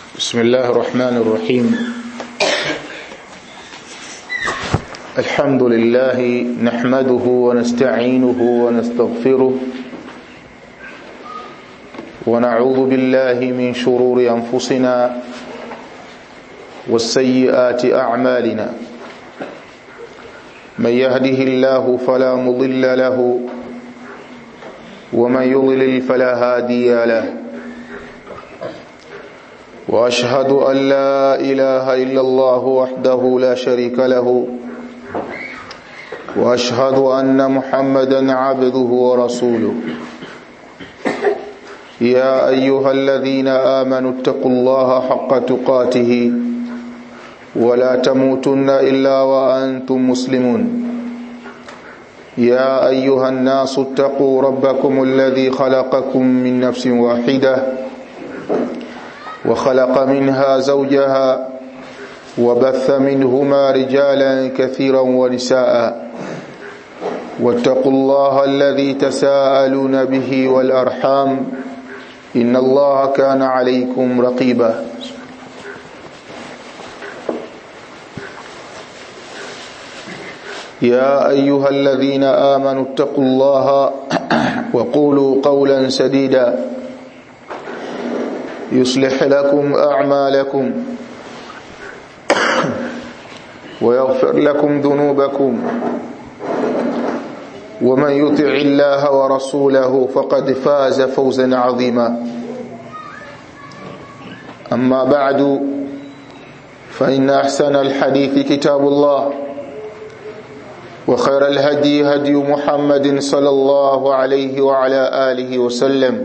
بسم الله الرحمن الرحيم الحمد لله نحمده ونستعينه ونستغفره ونعوذ بالله من شرور أنفسنا والسيئات أعمالنا من يهده الله فلا مضل له ومن يضلل فلا هادي له واشهد ان لا اله الا الله وحده لا شريك له واشهد ان محمدا عبده ورسوله يا ايها الذين امنوا اتقوا الله حق تقاته ولا تموتن الا وانتم مسلمون يا ايها الناس اتقوا ربكم الذي خلقكم من نفس واحده وخلق منها زوجها وبث منهما رجالا كثيرا ونساء واتقوا الله الذي تساءلون به والارحام ان الله كان عليكم رقيبا يا ايها الذين امنوا اتقوا الله وقولوا قولا سديدا يصلح لكم اعمالكم ويغفر لكم ذنوبكم ومن يطع الله ورسوله فقد فاز فوزا عظيما اما بعد فان احسن الحديث كتاب الله وخير الهدي هدي محمد صلى الله عليه وعلى اله وسلم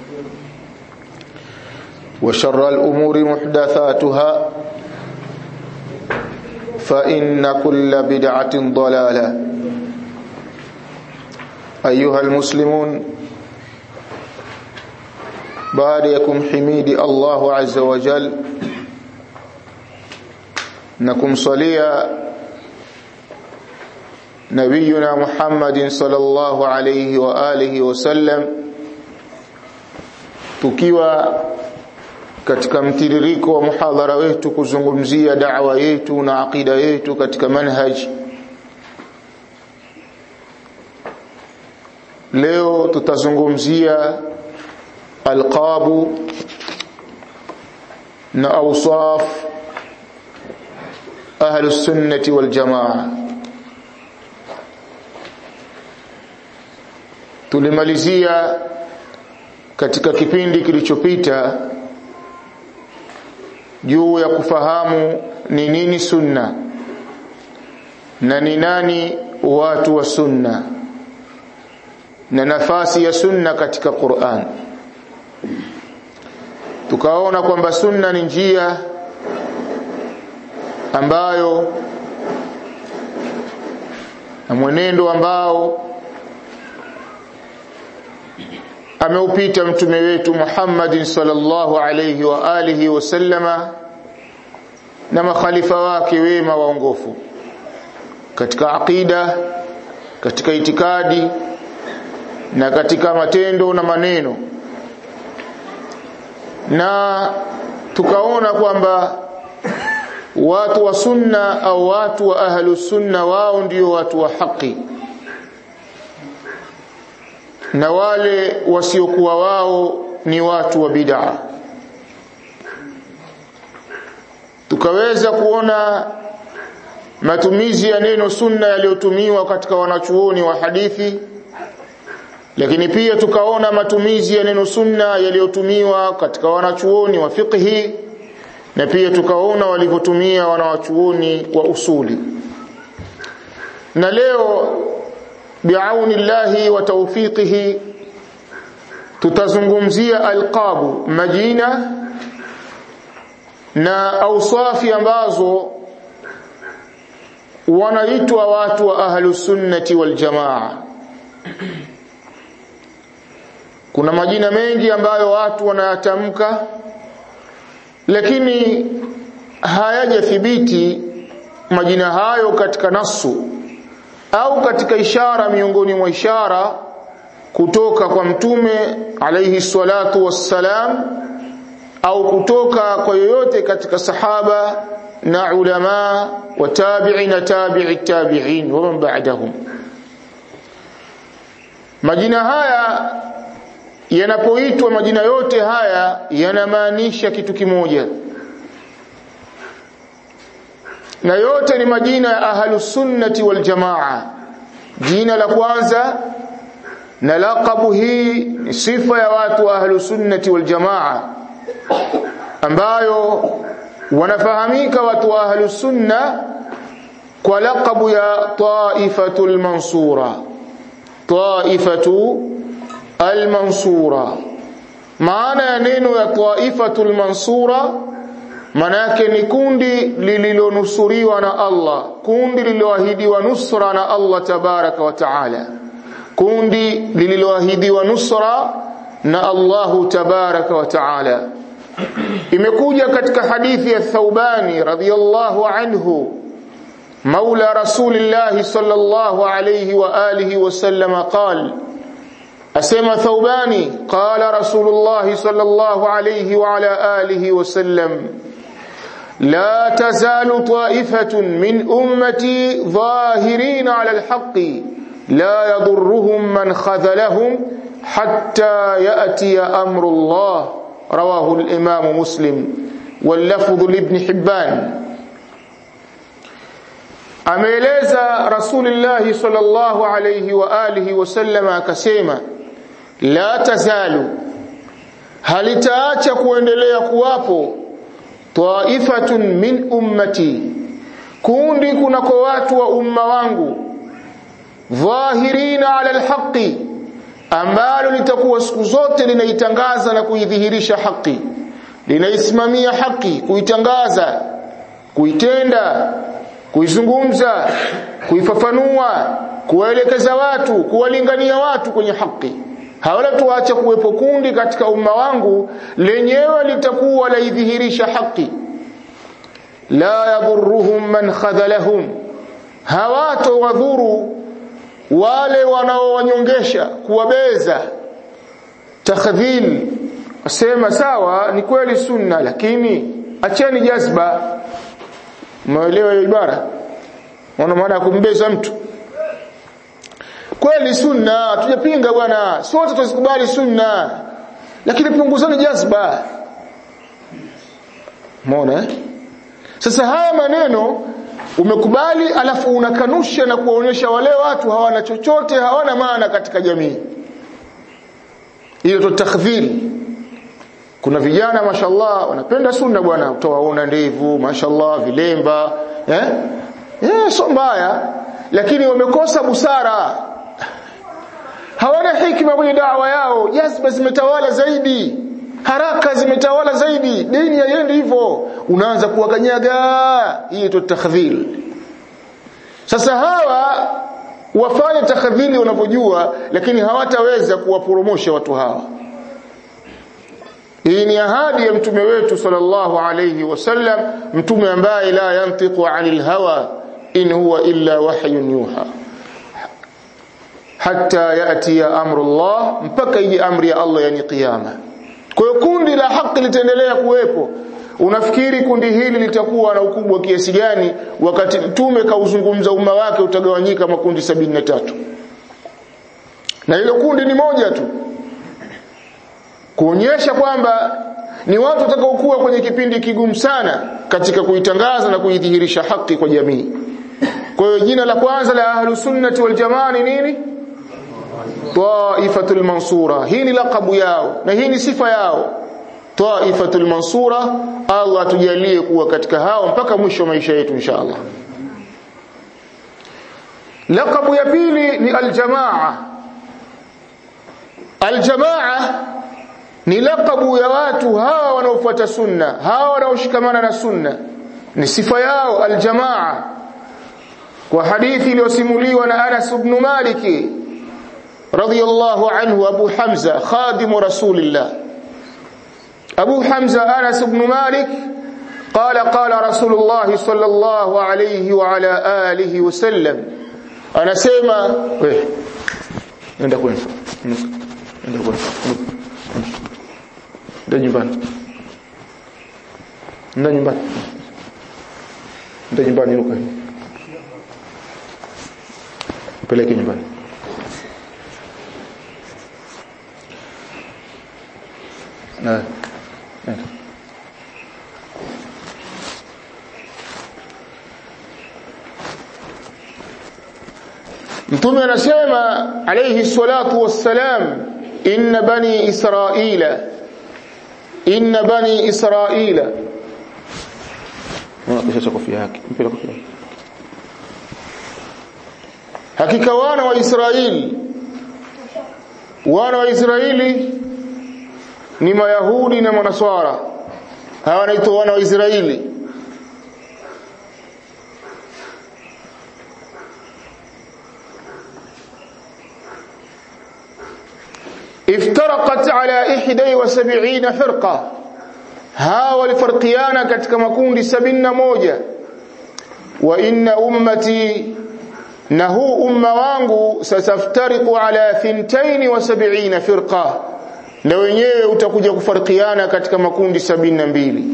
وشر الأمور محدثاتها فإن كل بدعة ضلالة أيها المسلمون باريكم حميد الله عز وجل نكم صليا نبينا محمد صلى الله عليه وآله وسلم tukiwa katika mtiririko wa muhadhara wetu kuzungumzia da'wa yetu na aqida yetu katika manhaj leo tutazungumzia alqabu na awsaf ahlu sunnati wal jamaa tulimalizia katika kipindi kilichopita juu ya kufahamu ni nini sunna na ni nani watu wa sunna na nafasi ya sunna katika Qur'an tukaona kwamba sunna ni njia ambayo na mwenendo ambao ameupita mtume wetu Muhammad sallallahu alayhi wa alihi wasallama na makhalifa wake wema waongofu katika aqida katika itikadi na katika matendo na maneno na tukaona kwamba watu wa sunna au watu wa ahlu sunna wao ndio watu wa haki na wale wasiokuwa wao ni watu wa bid'a tukaweza kuona matumizi ya neno sunna yaliyotumiwa katika wanachuoni wa hadithi lakini pia tukaona matumizi ya neno sunna yaliyotumiwa katika wanachuoni wa fiqhi na pia tukaona walivyotumia wanawachuoni wa usuli na leo biauni llahi wa tawfiqihi tutazungumzia alqabu majina na ausafi ambazo wanaitwa watu wa ahlu sunnati wal jamaa kuna majina mengi ambayo watu wanayatamka lakini hayajathibiti majina hayo katika nasu au katika ishara miongoni mwa ishara kutoka kwa mtume alayhi salatu wassalam au kutoka kwa yoyote katika sahaba na ulama wa tabi'i na tabi'i tabi'in wa man ba'dahum majina haya yanapoitwa majina yote haya yanamaanisha kitu kimoja na yote ni majina ya ahlus sunnati wal jamaa jina la kwanza na laqabu hii ni sifa ya watu wa ahlus sunnati wal jamaa ambayo wanafahamika watu wa ahlus sunna kwa laqabu ya taifatul mansura taifatu al-mansura maana ya neno ya taifatul mansura maana yake ni kundi lililonusuriwa na Allah kundi lililoahidiwa nusra na Allah tabaraka wa taala kundi lililoahidiwa nusra na Allahu tabaraka wa taala imekuja katika hadithi ya Thawbani radhiyallahu anhu مولى رسول الله صلى الله عليه وآله وسلم قال أسمى ثوباني قال رسول الله صلى الله عليه وعلى آله وسلم لا تزال طائفة من أمتي ظاهرين على الحق لا يضرهم من خذلهم حتى يأتي أمر الله رواه الإمام مسلم واللفظ لابن حبان ameeleza Rasulullah sallallahu alayhi wa alihi wasallama akasema la tazalu halitaacha kuendelea kuwapo taifatun min ummati kundi kunako watu wa umma wangu dhahirina ala alhaqi ambalo litakuwa siku zote linaitangaza na kuidhihirisha haki linaisimamia haki kuitangaza kuitenda kuizungumza kuifafanua kuwaelekeza watu kuwalingania watu kwenye haki hawala tuache kuwepo kundi katika umma wangu lenyewe litakuwa laidhihirisha haki la yadhurruhum man khadhalahum hawato wadhuru wale wanaowanyongesha kuwabeza takhdhil asema sawa ni kweli sunna lakini acheni jazba Umeelewa hiyo ibara? Wana maana ya kumbeza mtu. Kweli sunna, tujapinga bwana. Sote tuzikubali sunna. Lakini punguzani jazba. Umeona eh? Sasa haya maneno umekubali alafu unakanusha na kuwaonyesha wale watu hawana chochote, hawana maana katika jamii. Hiyo to takdhiri kuna vijana mashallah wanapenda sunna bwana utawaona ndevu mashallah vilemba eh eh sio mbaya lakini wamekosa busara hawana hikima kwenye dawa yao jazba zimetawala zaidi haraka zimetawala zaidi dini haiendi hivyo unaanza kuwakanyaga hii tu takhdhil sasa hawa wafanye takhdhili wanavyojua lakini hawataweza kuwaporomosha watu hawa hii ni ahadi ya mtume wetu sallallahu alayhi wasallam mtume ambaye la yantiqu anil hawa in huwa illa wahyun yuha hatta yati ya amrullah mpaka ije amri ya Allah yani kiyama kwa hiyo kundi la haki litaendelea kuwepo unafikiri kundi hili litakuwa na ukubwa kiasi gani wakati mtume kauzungumza umma wake utagawanyika makundi sabini na tatu na hilo kundi ni moja tu kuonyesha kwamba ni watu watakaokuwa kwenye kipindi kigumu sana katika kuitangaza na kuidhihirisha haki kwa jamii. Kwa hiyo jina la kwanza la Ahlus Sunnati wal Jamaa ni nini? Taifatul Mansura. Hii ni lakabu yao na hii ni sifa yao. Taifatul Mansura, Allah atujalie kuwa katika hao mpaka mwisho wa maisha yetu inshallah. Lakabu ya pili ni Al-Jamaa. Al-Jamaa ni lakabu ya watu hawa wanaofuata sunna hawa wanaoshikamana na sunna ni sifa yao aljamaa kwa hadithi iliyosimuliwa na Anas ibn Malik radiyallahu anhu Abu Hamza khadim rasulillah Abu Hamza Anas ibn Malik قال قال رسول الله صلى الله عليه وعلى آله وسلم أنا سيما نenda kwenu nenda kwenu ndio nyumbani nenda nyumbani nenda nyumbani ruka peleke nyumbani na nenda Mtume anasema alayhi salatu wassalam inna bani israila inna bani israila kisha kofia yake mpira kofia hakika wana wa Israeli wana wa Israeli ni mayahudi na manaswara hawa wanaitwa wana wa Israeli افترقت على 71 فرقة ها والفرقيان katika makundi 71 wa inna ummati na huu umma wangu sataftariqu ala 72 firqa na wenyewe utakuja kufarikiana katika makundi 72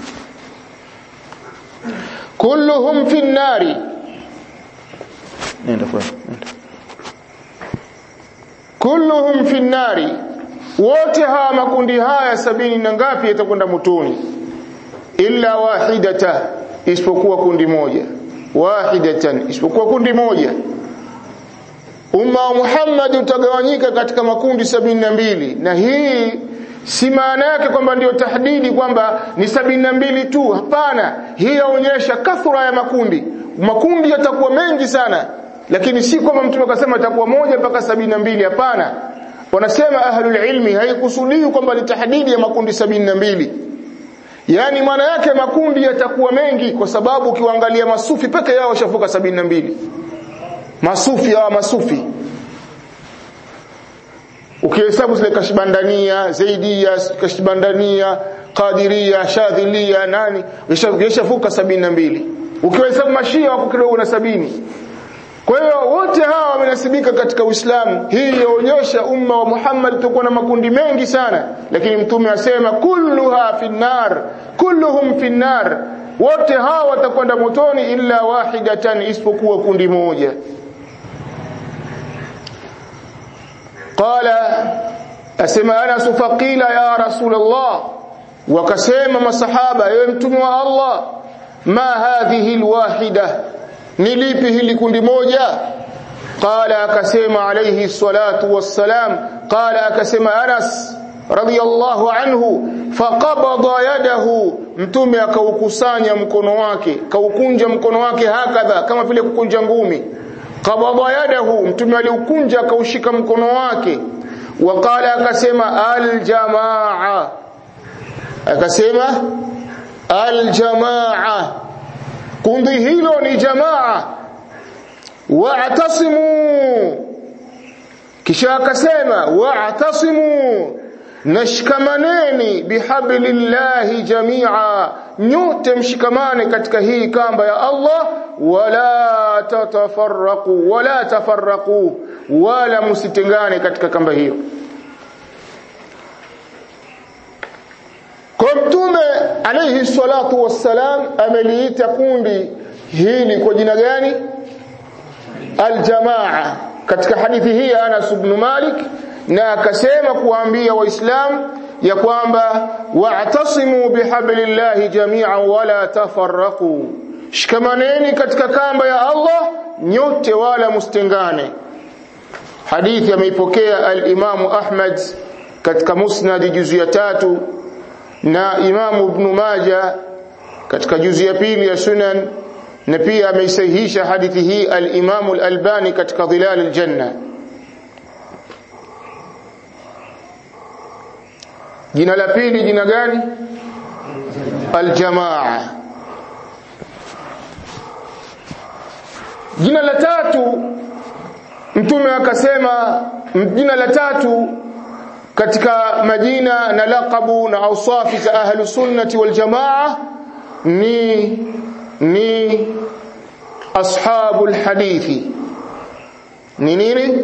kulluhum fi nari nenda kwa nenda kulluhum fi nari wote hawa makundi haya sabini na ngapi yatakwenda motoni illa wahidata isipokuwa kundi moja wahidatan isipokuwa kundi moja umma wa Muhammad utagawanyika katika makundi sabini na mbili na hii si maana yake kwamba ndio tahdidi kwamba ni sabini na mbili tu hapana hii yaonyesha kathura ya makundi makundi yatakuwa mengi sana lakini si kwamba mtume akasema itakuwa moja mpaka sabini na mbili hapana wanasema ahlul ilmi haikusudii kwamba ni tahdidi ya makundi sabini na mbili yaani maana yake makundi yatakuwa mengi kwa sababu ukiwaangalia masufi peke yao washafuka sabini na mbili masufi hawa masufi ukihesabu zile kashbandania zaidia kashbandania qadiria shadhilia nani yashafuka sabini na mbili ukihesabu mashia wako kidogo na sabini kwa hiyo wote hawa wamenasibika katika Uislamu. Hii yaonyesha umma wa Muhammad utakuwa na makundi mengi sana, lakini mtume asema kulluha finnar, kulluhum finnar, wote hawa watakwenda motoni illa wahidatan, isipokuwa kundi moja. Qala, asema Anas faqila ya Rasulullah, wakasema masahaba, ewe mtume wa Allah, ma hadhihi alwahida ni lipi hili kundi moja qala akasema alayhi salatu wassalam qala akasema Anas radiyallahu anhu faqabada yadahu mtume akaukusanya mkono wake kaukunja mkono wake hakadha kama vile kukunja ngumi qabada yadahu mtume aliukunja akaushika mkono wake waqala akasema aljamaa akasema aljamaa kundi hilo ni jamaa wa'tasimu kisha akasema wa'tasimu nashikamaneni bihablillahi jamia nyote mshikamane katika hii kamba ya Allah wala tatafarraqu wala tafarraqu wala msitengane katika kamba hiyo Kwa mtume alayhi salatu wassalam ameliita kundi hili kwa jina gani? Aljamaa. Katika hadithi hii Anas ibn Malik na akasema kuambia waislamu ya kwamba wa'tasimu bihablillahi jami'an wala tafarraqu. Shikamaneni katika kamba ya Allah nyote wala mustengane. Hadithi ameipokea al-Imamu Ahmad katika Musnad juzu ya tatu na Imamu Ibn Maja katika juzi ya pili ya Sunan na pia ameisahihisha hadithi hii al-Imamu al-Albani katika Dhilal al-Janna jina la pili jina gani al-Jamaa jina la tatu mtume akasema jina la tatu katika majina na laqabu na ausafi za ahlu sunnati wal jamaa ni ni ashabul hadithi ni nini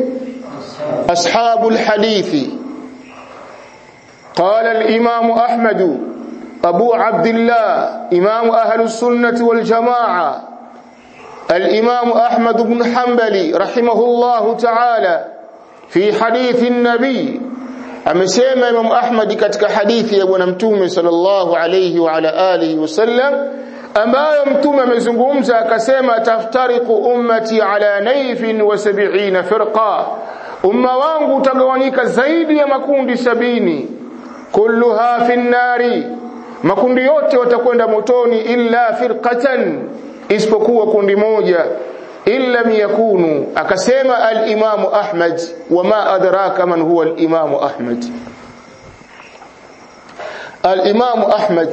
ashabul hadithi قال الإمام أحمد أبو عبد الله إمام أهل السنة والجماعة الإمام أحمد بن حنبل رحمه الله تعالى في حديث النبي amesema Imam Ahmad katika hadithi ya bwana mtume sallallahu alayhi wa ala alihi wasallam ambayo mtume amezungumza akasema taftariqu ummati ala naifin wa sab'ina firqa umma wangu utagawanyika zaidi ya makundi sabini kulluha fi nnari makundi yote watakwenda motoni illa firqatan isipokuwa kundi moja illa yakunu akasema al-Imam Ahmad wama adraka man huwa al-Imam Ahmad al-Imam Ahmad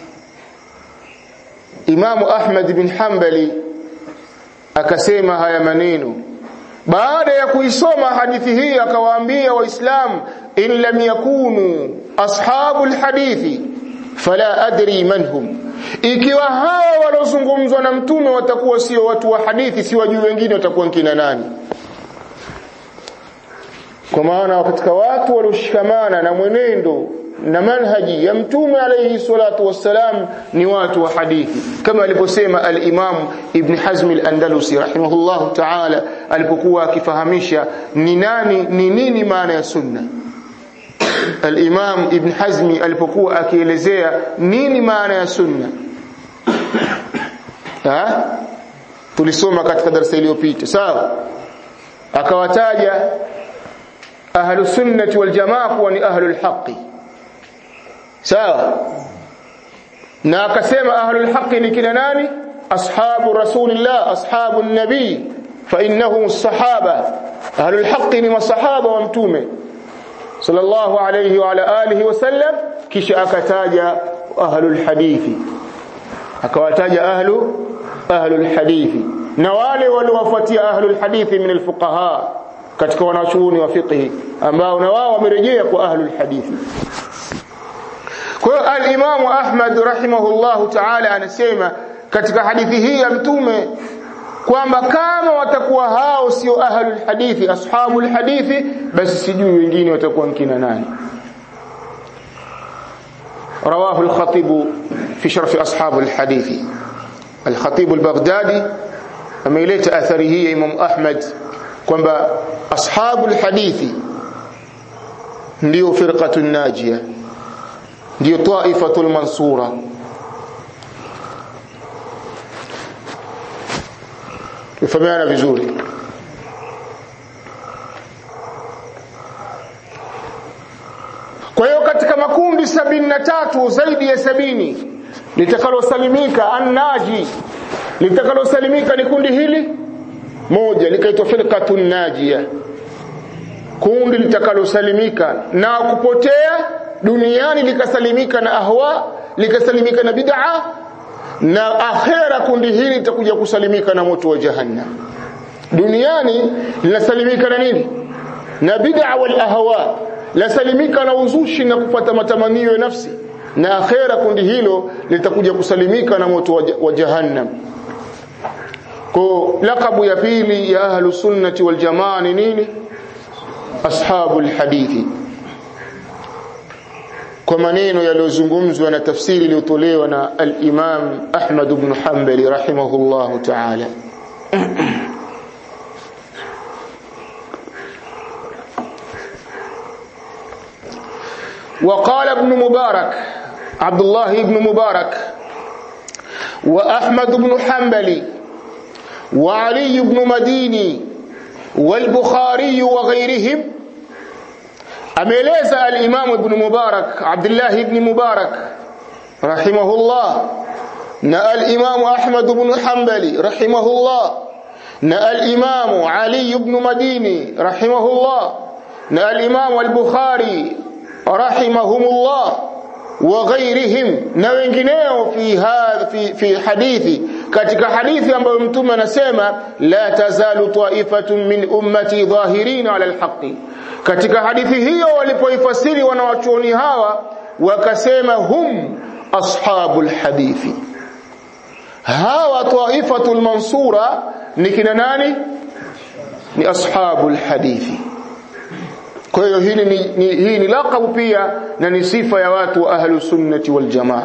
Imam Ahmad bin Hanbali akasema haya maneno baada ya kuisoma hadithi hii akawaambia waislamu in lam yakunu ashabul hadithi fala adri man hum ikiwa hawa waliozungumzwa na mtume watakuwa sio watu wa hadithi si wajui wengine watakuwa kina nani kwa maana katika watu walioshikamana na mwenendo na manhaji ya mtume alayhi salatu wassalam ni watu wa hadithi kama aliposema al-Imam Ibn Hazm al-Andalusi rahimahullahu ta'ala alipokuwa akifahamisha ni nani ni nini maana ya sunna al-Imam Ibn Hazmi alipokuwa akielezea nini maana ya sunna ha tulisoma katika darasa iliyopita sawa akawataja ahlus sunnati wal jamaa kuwa ni ahlul haqqi sawa na akasema ahlul haqqi ni kina nani ashabu rasulillah ashabu nabii fa innahum as-sahaba ahlul haqqi ni masahaba wa mtume sallallahu alayhi wa ala alihi wasallam kisha akataja ahlul hadithi akawataja ahlu ahlul hadithi na wale waliowafuatia ahlul hadithi min alfuqaha katika wanachuoni wa fiqh ambao na wao wamerejea kwa ahlul hadithi kwa hiyo al-Imam Ahmad rahimahullahu ta'ala anasema katika hadithi hii ya mtume kwamba kama watakuwa hao sio ahlul hadithi ashabul hadithi basi sijui wengine watakuwa kina nani رواه الخطيب في شرف أصحاب الحديث الخطيب البغدادي أميليت أثره إمام أحمد kwamba ashabu alhadithi ndio firqatu najia ndio taifatul mansura tufahamiana vizuri kwa hiyo katika makundi sabini na tatu zaidi ya sabini litakalosalimika annaji litakalosalimika ni kundi hili moja likaitwa firqatun najia kundi litakalosalimika na kupotea duniani likasalimika na ahwa likasalimika na bid'a na akhera kundi hili litakuja kusalimika na moto wa jahannam duniani linasalimika na nini na bid'a wal ahwa lasalimika na uzushi na kupata matamanio ya nafsi na akhera kundi hilo litakuja kusalimika na moto wa jahannam kwa lakabu ya pili ya ahlu sunnati wal jamaa ni nini ashabul hadithi kwa maneno yaliyozungumzwa na tafsiri iliyotolewa na al-Imam Ahmad ibn Hanbali rahimahullahu ta'ala وقال ابن مبارك عبد الله بن مبارك وأحمد بن حنبل وعلي بن مديني والبخاري وغيرهم ameeleza al-Imam Ibn Mubarak Abdullah ibn Mubarak rahimahullah na al-Imam Ahmad ibn Hanbali rahimahullah na al-Imam Ali ibn Madini rahimahullah na al-Imam al-Bukhari rahimahumullah wa ghairihim na wengineo fi fi fi hadithi katika hadithi ambayo mtume anasema la tazalu ta'ifatun min ummati dhahirin ala alhaqi katika hadithi hiyo walipoifasiri wanawachuoni hawa wakasema hum ashabul hadithi hawa taifatul mansura ni kina nani ni ashabul hadithi kwa hiyo hili ni, ni, hii ni laqabu pia na ni sifa ya watu wa ahlu sunnati wal jamaa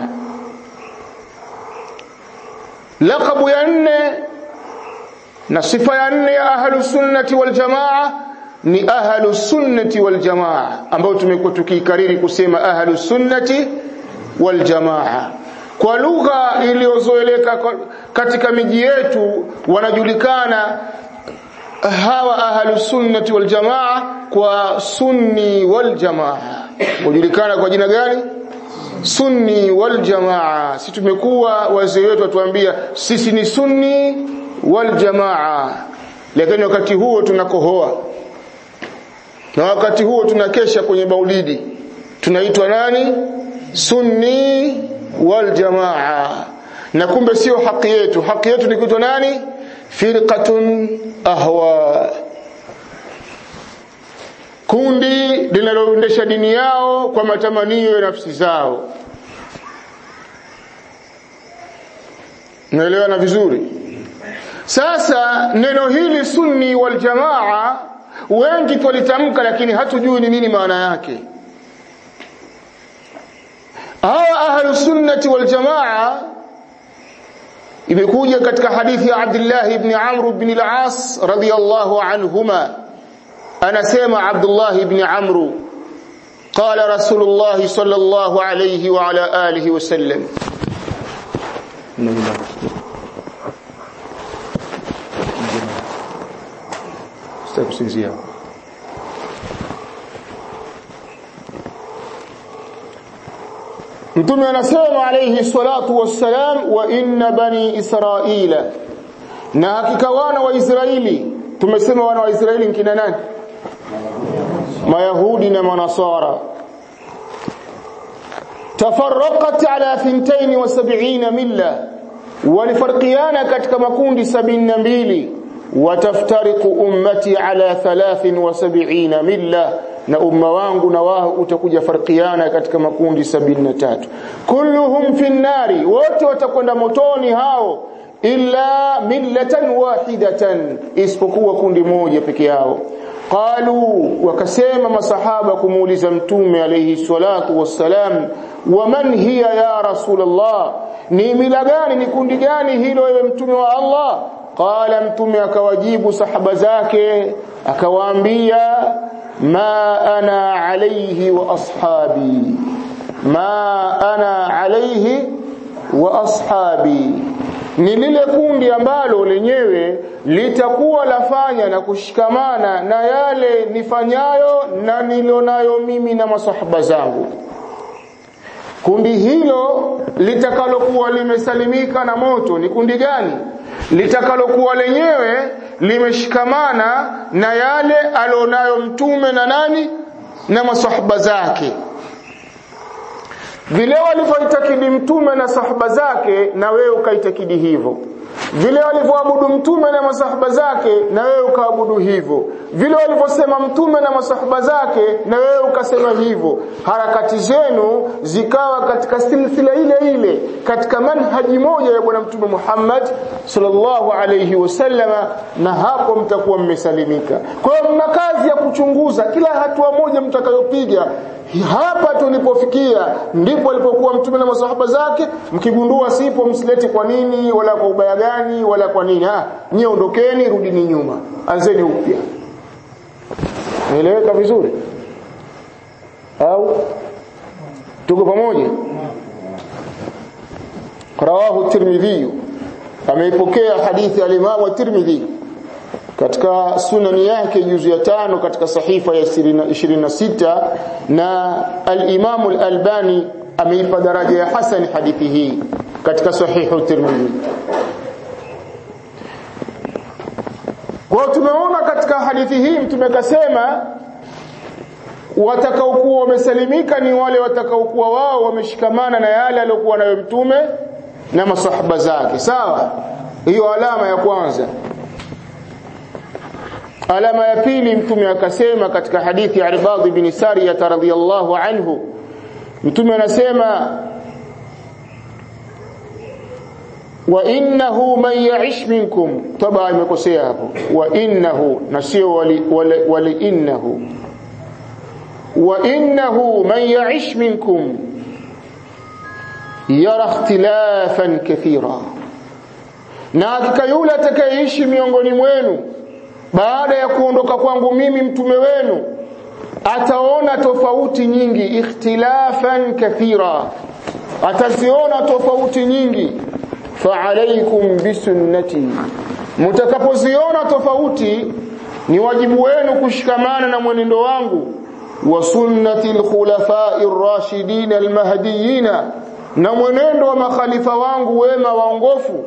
laqabu ya nne na sifa ya nne ya ahlu sunnati wal jamaa ni ahlu sunnati wal jamaa ambao tumekuwa tukikariri kusema ahlu sunnati wal jamaa kwa lugha iliyozoeleka katika miji yetu wanajulikana hawa ahlu sunnati wal jamaa kwa sunni wal jamaa hujulikana kwa jina gani sunni wal jamaa sisi tumekuwa wazee wetu watuambia sisi ni sunni wal jamaa lakini wakati huo tunakohoa na wakati huo tunakesha kwenye maulidi tunaitwa nani sunni wal jamaa na kumbe sio haki yetu haki yetu ni kuitwa nani firqatun ahwa kundi linaloendesha dini yao kwa matamanio ya nafsi zao naelewana vizuri sasa neno hili sunni wal jamaa wengi twalitamka lakini hatujui ni nini maana yake hawa ahlu sunnati wal jamaa imekuja katika hadithi ya Abdullah ibn Amr ibn al-As radiyallahu anhuma anasema Abdullah ibn Amr قال رسول الله صلى الله عليه وعلى آله وسلم استغفر Mtume anasema alayhi salatu wassalam wa inna bani Israila na hakika wana wa Israeli tumesema wana wa Israeli kina nani Mayahudi na Manasara tafarraqat ala 72 milla walifarqiana katika makundi 72 wataftariqu ummati ala 73 milla na umma wangu na wao utakuja farqiana katika makundi 73 kulluhum fi nari wote watakwenda motoni hao illa millatan wahidatan isipokuwa kundi moja peke yao qalu wakasema masahaba kumuuliza mtume alayhi salatu wassalam waman hiya ya rasulullah ni mila gani ni kundi gani hilo ewe mtume wa Allah qala mtume akawajibu sahaba zake akawaambia ma ana alayhi wa ashabi ma ana alayhi wa ashabi ni lile kundi ambalo lenyewe litakuwa lafanya na kushikamana na yale nifanyayo na nilionayo mimi na masahaba zangu kundi hilo litakalokuwa limesalimika na moto ni kundi gani litakalokuwa lenyewe limeshikamana na yale alionayo mtume na nani na masahaba zake vile walivyoitakidi mtume na sahaba zake na wewe ukaitakidi hivyo vile walivyoabudu mtume na masahaba zake na wewe ukaabudu hivyo vile walivyosema mtume na masahaba zake na wewe ukasema hivyo harakati zenu zikawa katika silsila ile ile katika manhaji moja ya bwana mtume Muhammad sallallahu alayhi wasallama na hapo mtakuwa mmesalimika kwa hiyo mna kazi ya kuchunguza kila hatua moja mtakayopiga hapa tulipofikia ndipo alipokuwa mtume na masahaba zake mkigundua sipo msileti kwa nini wala kwa ubaya gani wala kwa nini ah nyie ondokeni rudini nyuma anzeni upya nieleweka vizuri au tuko pamoja rawahu tirmidhi ameipokea hadithi al-Imam at-Tirmidhi katika sunani yake juzu ya tano katika sahifa ya 26 na al-Imam al-Albani ameipa daraja ya hasan hadithi hii katika sahihu Tirmidhi kwa tumeona katika hadithi hii mtume kasema watakaokuwa wamesalimika ni wale watakaokuwa wao wameshikamana na yale aliyokuwa nayo mtume na masahaba zake sawa hiyo alama ya kwanza alama ya pili mtume akasema katika hadithi ya Ibad bin Sariyah radhiyallahu anhu mtume anasema wa innahu man ya'ish minkum taba imekosea hapo wa innahu na sio wali, wali, wali innahu wa innahu man ya'ish minkum yara ikhtilafan kathira na hakika yule atakayeishi miongoni mwenu baada ya kuondoka kwangu mimi mtume wenu ataona tofauti nyingi ikhtilafan kathira ataziona tofauti nyingi fa alaykum bisunnati mtakapoziona tofauti ni wajibu wenu kushikamana na mwenendo wangu wa sunnati alkhulafai ar-rashidin al-mahdiyyin na mwenendo wa makhalifa wangu wema waongofu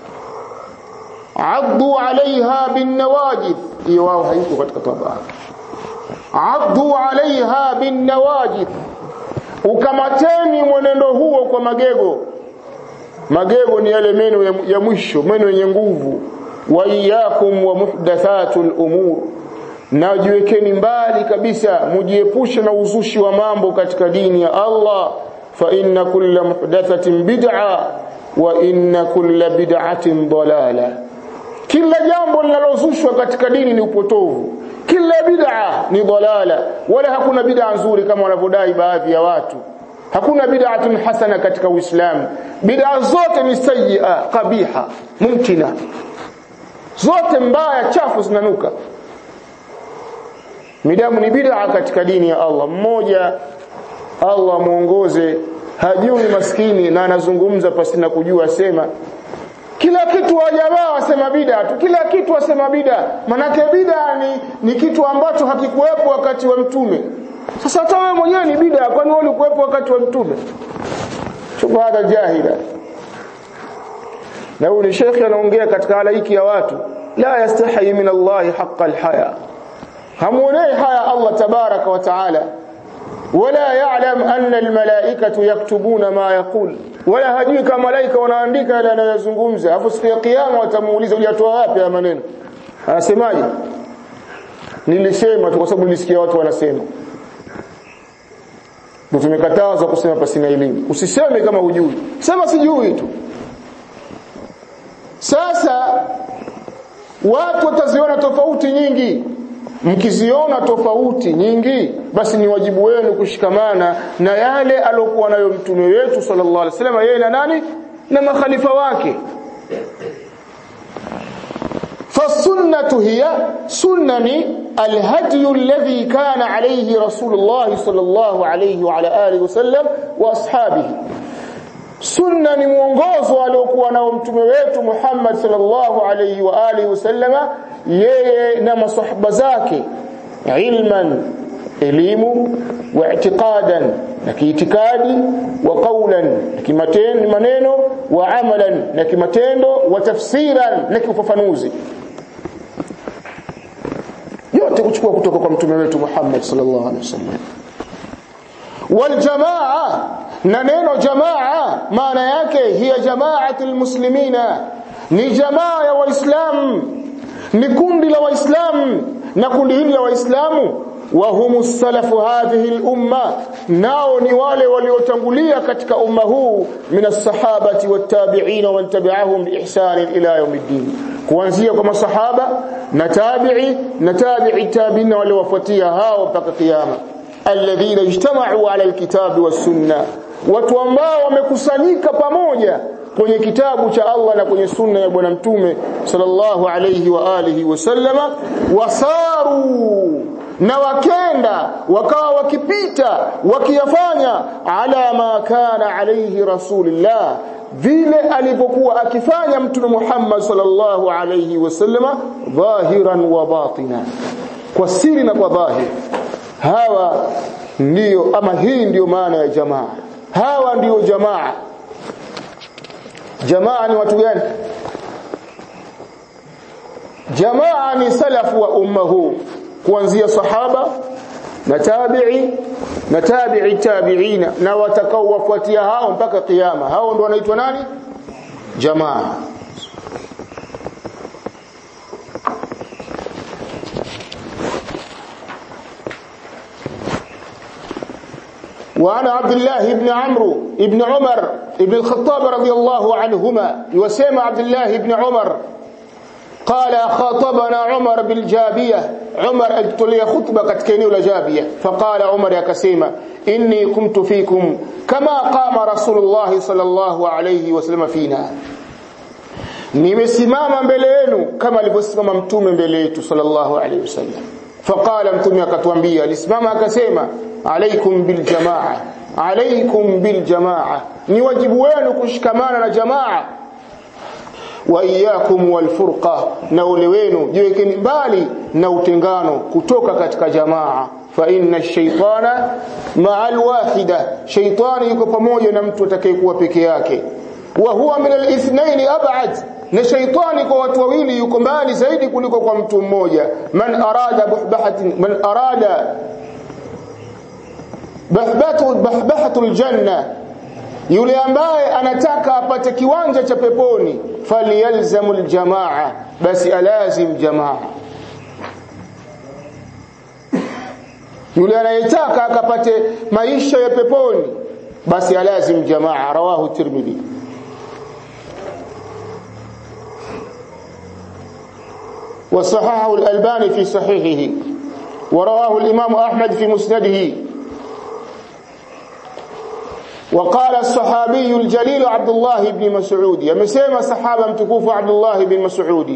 addu alaiha bin nawajid hiyo wao haiko katika tabaa addu alaiha bin nawajid ukamateni mwenendo huo kwa magego magego ni yale meno ya, ya mwisho meno yenye nguvu wa iyyakum wa muhdathatul umur na jiwekeni mbali kabisa mujiepushe na uzushi wa mambo katika dini ya Allah fa inna kulla muhdathatin bid'a wa inna kulla bid'atin dalala kila jambo linalozushwa katika dini ni upotovu kila bid'a ni dalala wala hakuna bid'a nzuri kama wanavyodai baadhi ya watu hakuna bid'atun hasana katika uislamu bid'a zote ni sayyi'a qabiha mumtina zote mbaya chafu zinanuka midamu ni bid'a katika dini ya Allah mmoja Allah muongoze hajui maskini na anazungumza pasina kujua sema kila kitu wa jamaa wasema bid'a tu kila kitu wasema bid'a manake bid'a ni, ni kitu ambacho hakikuwepo wakati wa mtume sasa hata wewe mwenyewe ni bid'a kwani wewe ulikuwepo wakati wa mtume shubhada jahila na huyu ni shekhi anaongea katika halaiki ya watu la yastahi min Allah haqqa alhaya hamuonei haya Allah tabaraka wa taala wala ya'lam anna almalaikatu yaktubuna ma yaqul wala hajui kama malaika wanaandika yale anayozungumza afu siku ya kiyama watamuuliza uliyatoa wapi haya maneno anasemaje nilisema tu kwa sababu nilisikia watu wanasema ndio tumekatazwa kusema pasina elimu usiseme kama hujui sema sijui tu sasa watu wataziona tofauti nyingi mkiziona tofauti nyingi basi ni wajibu wenu kushikamana na yale alokuwa nayo mtume wetu sallallahu alaihi wasallam yeye na nani na makhalifa wake فالسنة هي سنن الهدي الذي كان عليه رسول الله صلى الله عليه وعلى آله وسلم وأصحابه sunna ni mwongozo aliokuwa nao mtume wetu Muhammad sallallahu alayhi wa alihi wasallama yeye na masahaba zake ilman elimu wa i'tiqadan na kiitikadi wa qawlan na kimatendo maneno wa amalan na kimatendo wa tafsiran na kiufafanuzi yote kuchukua kutoka kwa mtume wetu Muhammad sallallahu alaihi wasallam wal jamaa na neno jamaa maana yake hiya jamaatul muslimina ni jamaa ya waislamu ni kundi la waislamu na kundi hili la waislamu wa humus salafu hadhihi al-umma nao ni wale waliotangulia katika umma huu minas sahabati wattabi'in wa tabi'ahum biihsan ila yawmiddin kuanzia kwa masahaba na tabi'i na tabi'i tabi'in wale wafuatia hao mpaka kiyama alladhina ijtama'u ala alkitabi was sunnah watu ambao wamekusanyika pamoja kwenye kitabu cha Allah na kwenye sunna ya bwana mtume sallallahu alayhi wa alihi wasallama wasaru na wakenda wakawa wakipita wakiyafanya ala ma kana alayhi rasulullah vile alivyokuwa akifanya mtume Muhammad sallallahu alayhi wasallama dhahiran wa batina kwa siri na kwa dhahir hawa ndiyo ama hii ndiyo maana ya jamaa hawa ndiyo jamaa jamaa ni watu gani jamaa ni salafu wa umma huu kuanzia sahaba na tabi'i na tabi'i tabi'ina na watakao wafuatia hao mpaka kiyama hao ndio wanaitwa nani jamaa وعن عبد الله بن عمرو بن عمر بن الخطاب رضي الله عنهما يسمى عبد الله بن عمر قال خاطبنا عمر بالجابية عمر alitolea khutba katika eneo la Jabia faqala Umar akasema inni kumtu fikum kama qama rasulullah sallallahu alayhi wasallam fina nimesimama mbele yenu kama alivyosimama mtume mbele yetu sallallahu alayhi wasallam faqala mtume akatuambia alisimama akasema alaikum bil jamaa alaikum bil jamaa ni wajibu wenu kushikamana na jamaa wa iyyakum wal furqa na ule wenu jiwekeni mbali na utengano kutoka katika jamaa fa inna ash-shaytana ma'al wahida shaytani yuko pamoja na mtu atakayekuwa peke yake wa huwa min al-ithnayn ab'ad na shaytani kwa watu wawili yuko mbali zaidi kuliko kwa mtu mmoja man arada buhbahatin man arada bahbatu bahbahatul janna yule ambaye anataka apate kiwanja cha peponi falyalzamul jamaa basi alazim jamaa yule anayetaka akapate maisha ya peponi basi alazim jamaa rawahu tirmidhi وصححه الألباني في صحيحه ورواه الإمام أحمد في مسنده وقال الصحابي الجليل عبد الله بن مسعود يمسيما صحابة متكوف عبد الله بن مسعود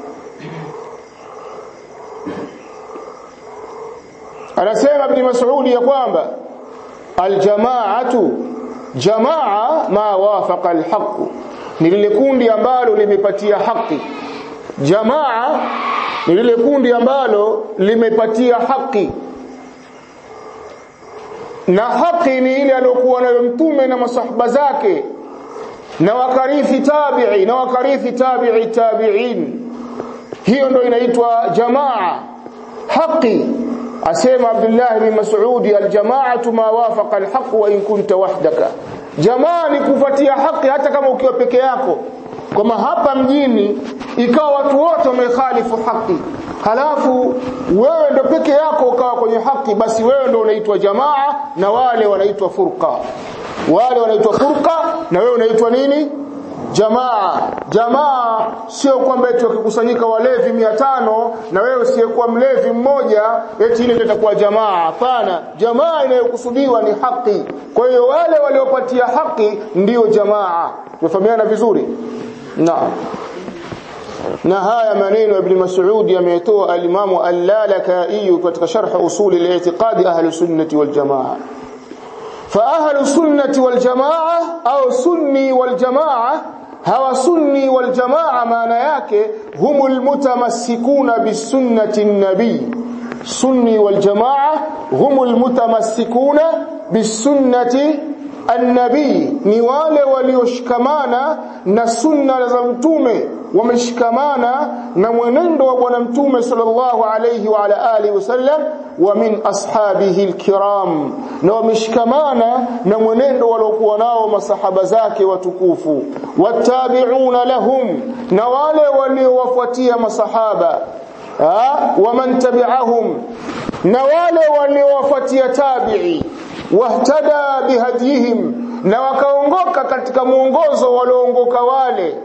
anasema ibn Mas'ud ya kwamba aljamaatu jamaa ma wafaqa alhaq ni lile kundi ambalo limepatia haki jamaa ni lile kundi ambalo limepatia haki na haki ni ile aliyokuwa nayo mtume na masahaba zake na wakarithi tabi'i na wakarithi tabi'i tabi'in hiyo ndio inaitwa jamaa haki asema Abdullah bin Mas'ud aljamaatu ma wafaqa alhaq wa in kunta wahdaka jamaa ni kufuatia haki hata kama ukiwa peke yako kama hapa mjini ikawa watu wote wamekhalifu haki halafu wewe ndo peke yako ukawa kwenye haki basi wewe ndo unaitwa jamaa na wale wanaitwa furqa wale wanaitwa furqa na wewe unaitwa nini jamaa jamaa sio kwamba eti wakikusanyika walevi mia tano na wewe usiyekuwa mlevi mmoja eti ile ndio itakuwa jamaa hapana jamaa inayokusudiwa ni haki kwa hiyo wale waliopatia haki ndiyo jamaa tumefahamiana vizuri naam na haya maneno ibn Mas'ud yametoa al-Imam al-Lalaka'i katika sharh usul al-i'tiqad ahli sunnati wal jamaa fa ahli sunnati wal jamaa au sunni wal jamaa hawa sunni wal jamaa maana yake humul mutamassikuna bisunnati nabii sunni wal jamaa humul mutamassikuna bisunnati annabii ni wale walioshikamana na sunna za mtume wameshikamana na mwenendo wa bwana mtume sallallahu alayhi wa ala alihi wasallam wa min ashabihi alkiram na wameshikamana na mwenendo waliokuwa nao masahaba zake watukufu watabi'una lahum na wale waliowafuatia masahaba wa man tabi'ahum na wale waliowafuatia tabi'i wahtada bihadihim na wakaongoka katika mwongozo walioongoka wale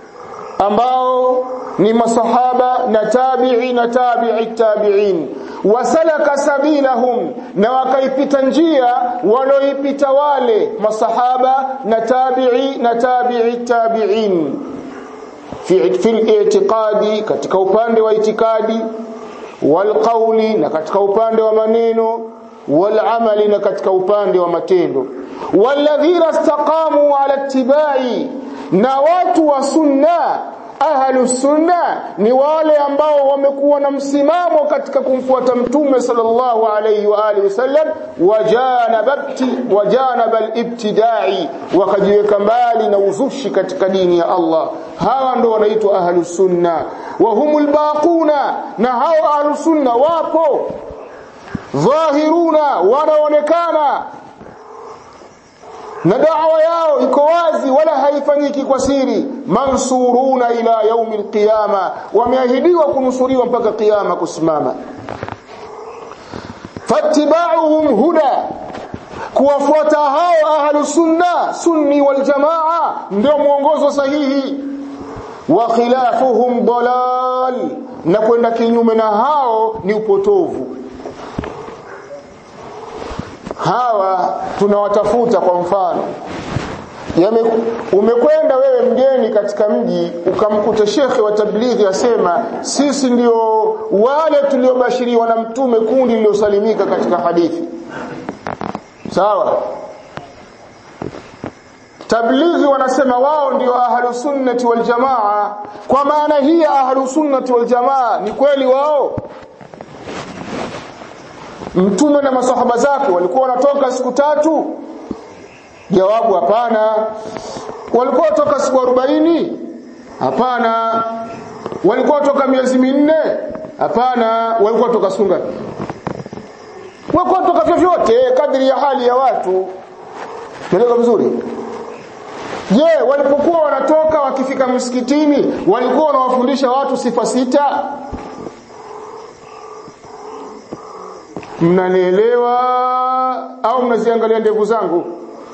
ambao ni masahaba na tabi'i na tabi'i tabi'in wasalaka sabilahum na wakaipita njia walioipita wale masahaba na tabi'i na tabi'i tabi'in fi fil i'tiqadi katika upande wa itikadi wal qawli na katika upande wa maneno wal amali na katika upande wa matendo walladhina istaqamu ala ittibai na watu wa sunna ahlu sunna ni wale ambao wamekuwa na msimamo katika kumfuata mtume sallallahu alayhi wa alihi wasallam wajanabati wajanabal ibtidai wakajiweka mbali na uzushi katika dini ya Allah hawa ndo wanaitwa ahlu sunna wa humul baquna na hao ahlu sunna wapo dhahiruna wanaonekana na da'wa yao iko wazi wala haifanyiki kwa siri mansuruna ila yaumi alqiyama wameahidiwa kunusuriwa mpaka kiyama kusimama fattiba'uhum huda kuwafuata hao ahlu sunna sunni wal jamaa ndio mwongozo sahihi wa khilafuhum dalal dalal na kwenda kinyume na hao ni upotovu hawa tunawatafuta kwa mfano Yame, umekwenda wewe mgeni katika mji ukamkuta shekhe wa tablighi asema sisi ndio wale tuliobashiriwa na mtume kundi liliosalimika katika hadithi sawa tablighi wanasema wao ndio ahlu sunnati wal jamaa kwa maana hii ahlu sunnati wal jamaa ni kweli wao mtume na masahaba zake walikuwa wanatoka siku tatu jawabu hapana walikuwa toka siku 40 hapana walikuwa toka miezi minne hapana walikuwa toka siku ngapi walikuwa toka vyovyote kadri ya hali ya watu Tueleka vizuri je walipokuwa wanatoka wakifika msikitini walikuwa wanawafundisha watu sifa sita mnanielewa au mnaziangalia ndevu zangu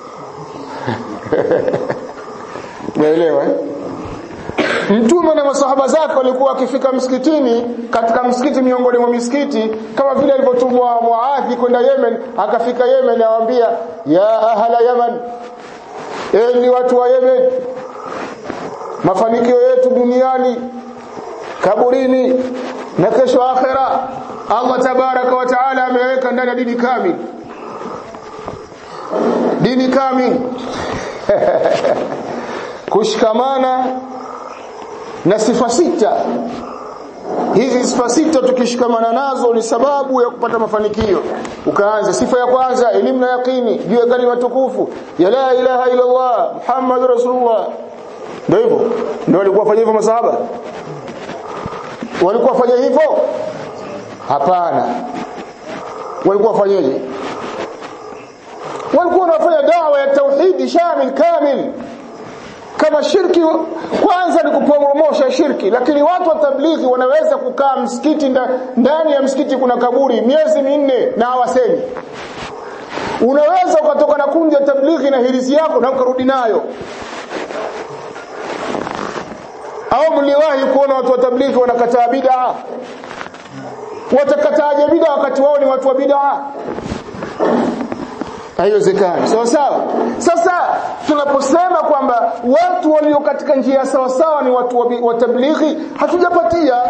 Unaelewa eh? Mtume na masahaba zake walikuwa wakifika msikitini katika msikiti miongoni mwa misikiti kama vile alivyotumwa Muadhi kwenda Yemen akafika Yemen awaambia ya ahla Yemen enyi watu wa Yemen mafanikio yetu duniani kaburini na kesho akhera Allah tabaraka wa taala ameweka ndani ya dini kamili dini kamili kushikamana na sifa sita hizi sifa sita tukishikamana nazo ni sababu ya kupata mafanikio ukaanza sifa ya kwanza elimu na yaqini juu ya kalima tukufu ya la ilaha illa Allah Muhammad rasulullah ndio hivyo ndio walikuwa wafanya hivyo masahaba walikuwa wafanya hivyo hapana walikuwa wafanyaje walikuwa wanafanya dawa ya tauhidi shamil kamil kama shirki kwanza ni kupromosha shirki lakini watu wa tablighi wanaweza kukaa msikiti ndani ya msikiti kuna kaburi miezi minne na hawasemi unaweza ukatoka na kundi ya tablighi na hirizi yako na ukarudi nayo au mliwahi kuona watu wa tablighi wanakataa bid'a watakataaje bid'a wakati wao ni watu wa bid'a haiwezekani sawa sawa sasa tunaposema kwamba watu walio katika njia sawa sawa ni watu wa tablighi hatujapatia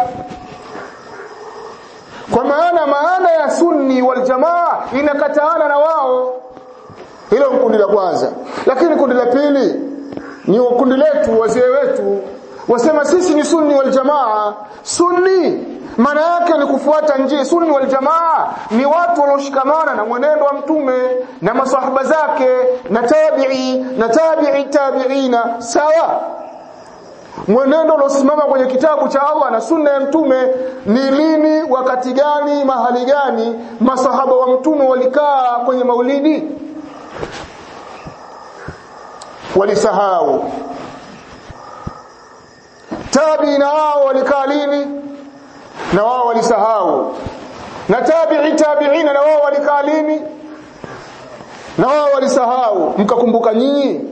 kwa maana maana ya sunni wal jamaa inakataana na wao hilo ni kundi la kwanza lakini kundi la pili ni kundi letu wazee wetu wasema sisi ni sunni wal jamaa sunni maana yake ni kufuata njia sunni wal jamaa ni watu walioshikamana na mwenendo wa mtume na masahaba zake na tabi'i na tabi'i tabi'ina sawa mwenendo uliosimama kwenye kitabu cha Allah na sunna ya mtume ni lini wakati gani mahali gani masahaba wa mtume walikaa kwenye maulidi walisahau tabiina wao walikaa lini na wao walisahau na tabi'i tabi'ina na wao walikaa lini na wao walisahau mkakumbuka nyinyi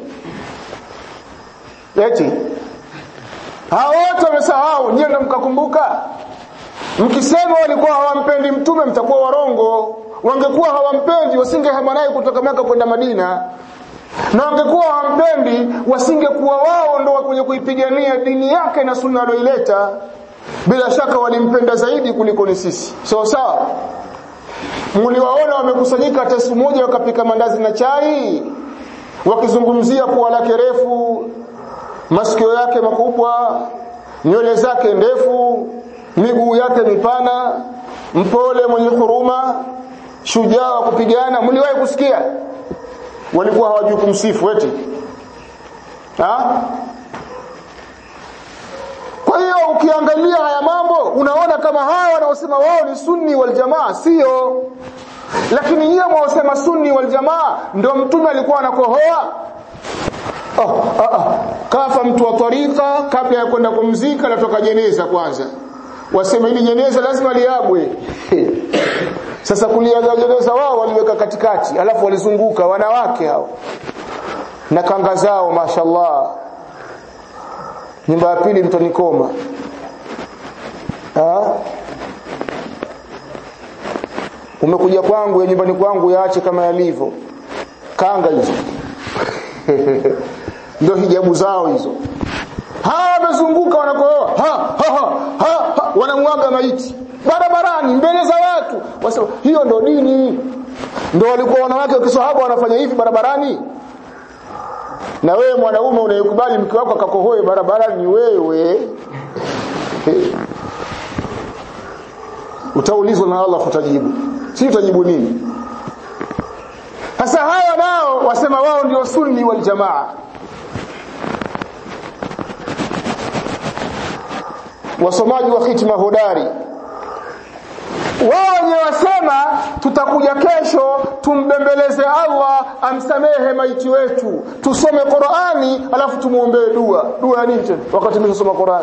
eti hao wote wamesahau nyinyi ndio mkakumbuka mkisema walikuwa hawampendi mtume mtakuwa warongo wangekuwa hawampendi wasingehama naye kutoka Maka kwenda Madina na wangekuwa hawampendi wasingekuwa wao ndo kwenye kuipigania dini yake na sunna aliyoileta bila shaka walimpenda zaidi kuliko ni sisi sawa so, sawa mliwaona wamekusanyika hata siku moja wakapika mandazi na chai wakizungumzia pua lake refu masikio yake makubwa nywele zake ndefu miguu yake mipana mpole mwenye huruma shujaa wa kupigana mliwahi kusikia walikuwa hawajui kumsifu eti ha? kwa hiyo ukiangalia haya mambo unaona kama hawa wanaosema wao ni sunni wal jamaa sio lakini nyie mwaosema sunni wal jamaa ndio mtume alikuwa anakohoa oh, ah, ah. kafa mtu wa tarika kabla ya kwenda kumzika natoka jeneza kwanza wasema hili jeneza lazima liagwe sasa kuliaga jeneza wao waliweka katikati alafu walizunguka wanawake hao na kanga zao mashallah nyumba ya pili mtanikoma ha? umekuja kwangu ya nyumbani kwangu yaache kama yalivyo kanga hizo ndio hijabu zao hizo hawa wamezunguka wanakooa ha, ha, ha, ha, ha, wanamwaga maiti barabarani mbele za watu wasema hiyo ndo dini ndo walikuwa wanawake wa kiswahaba wanafanya hivi barabarani na wewe mwanaume unayekubali mke wako akakohoe barabarani wewe utaulizwa na Allah kutajibu si utajibu nini sasa hawa nao wasema wao ndio sunni wal jamaa wasomaji wa hitima hodari wao wenyewe wasema tutakuja kesho tumbembeleze Allah amsamehe maiti wetu tusome Qur'ani alafu tumuombee dua dua ya nini tena wakati tumesoma Qur'ani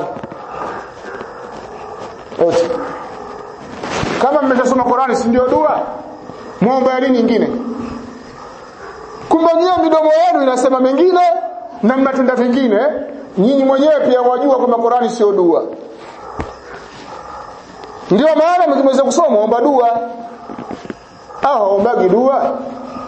eti kama mmeshasoma Qur'ani si ndio dua muombe ya nini nyingine kumbe nyie midomo yenu inasema mengine na mnatenda vingine nyinyi mwenyewe pia wajua kwamba Qur'ani sio dua ndio maana mkimweza kusoma omba dua au ombagi dua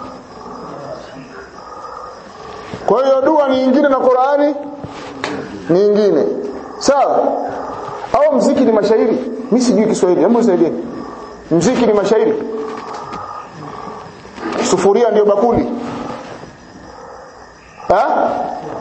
kwa hiyo dua ni nyingine na Qur'ani ni nyingine sawa au mziki ni mashairi mimi sijui Kiswahili hebu nisaidie mziki ni mashairi sufuria ndio bakuli ha?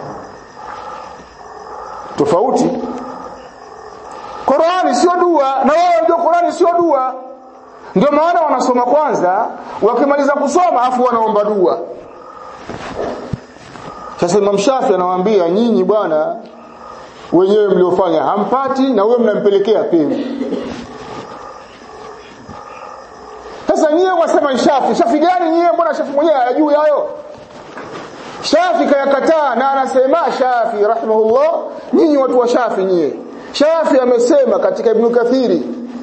tofauti Qur'ani sio dua na wao ndio Qur'ani sio dua ndio maana wanasoma kwanza wakimaliza kusoma afu wanaomba dua sasa Imam Shafi anawaambia nyinyi bwana wenyewe mliofanya hampati na wewe mnampelekea pewi sasa nyie wasema Shafi Shafi gani nyie mbona Shafi mwenyewe hayajui hayo Shafi kayakataa na anasema Shafi rahimahullah nyinyi watu wa Shafi nyie Shafi amesema katika Ibn Kathiri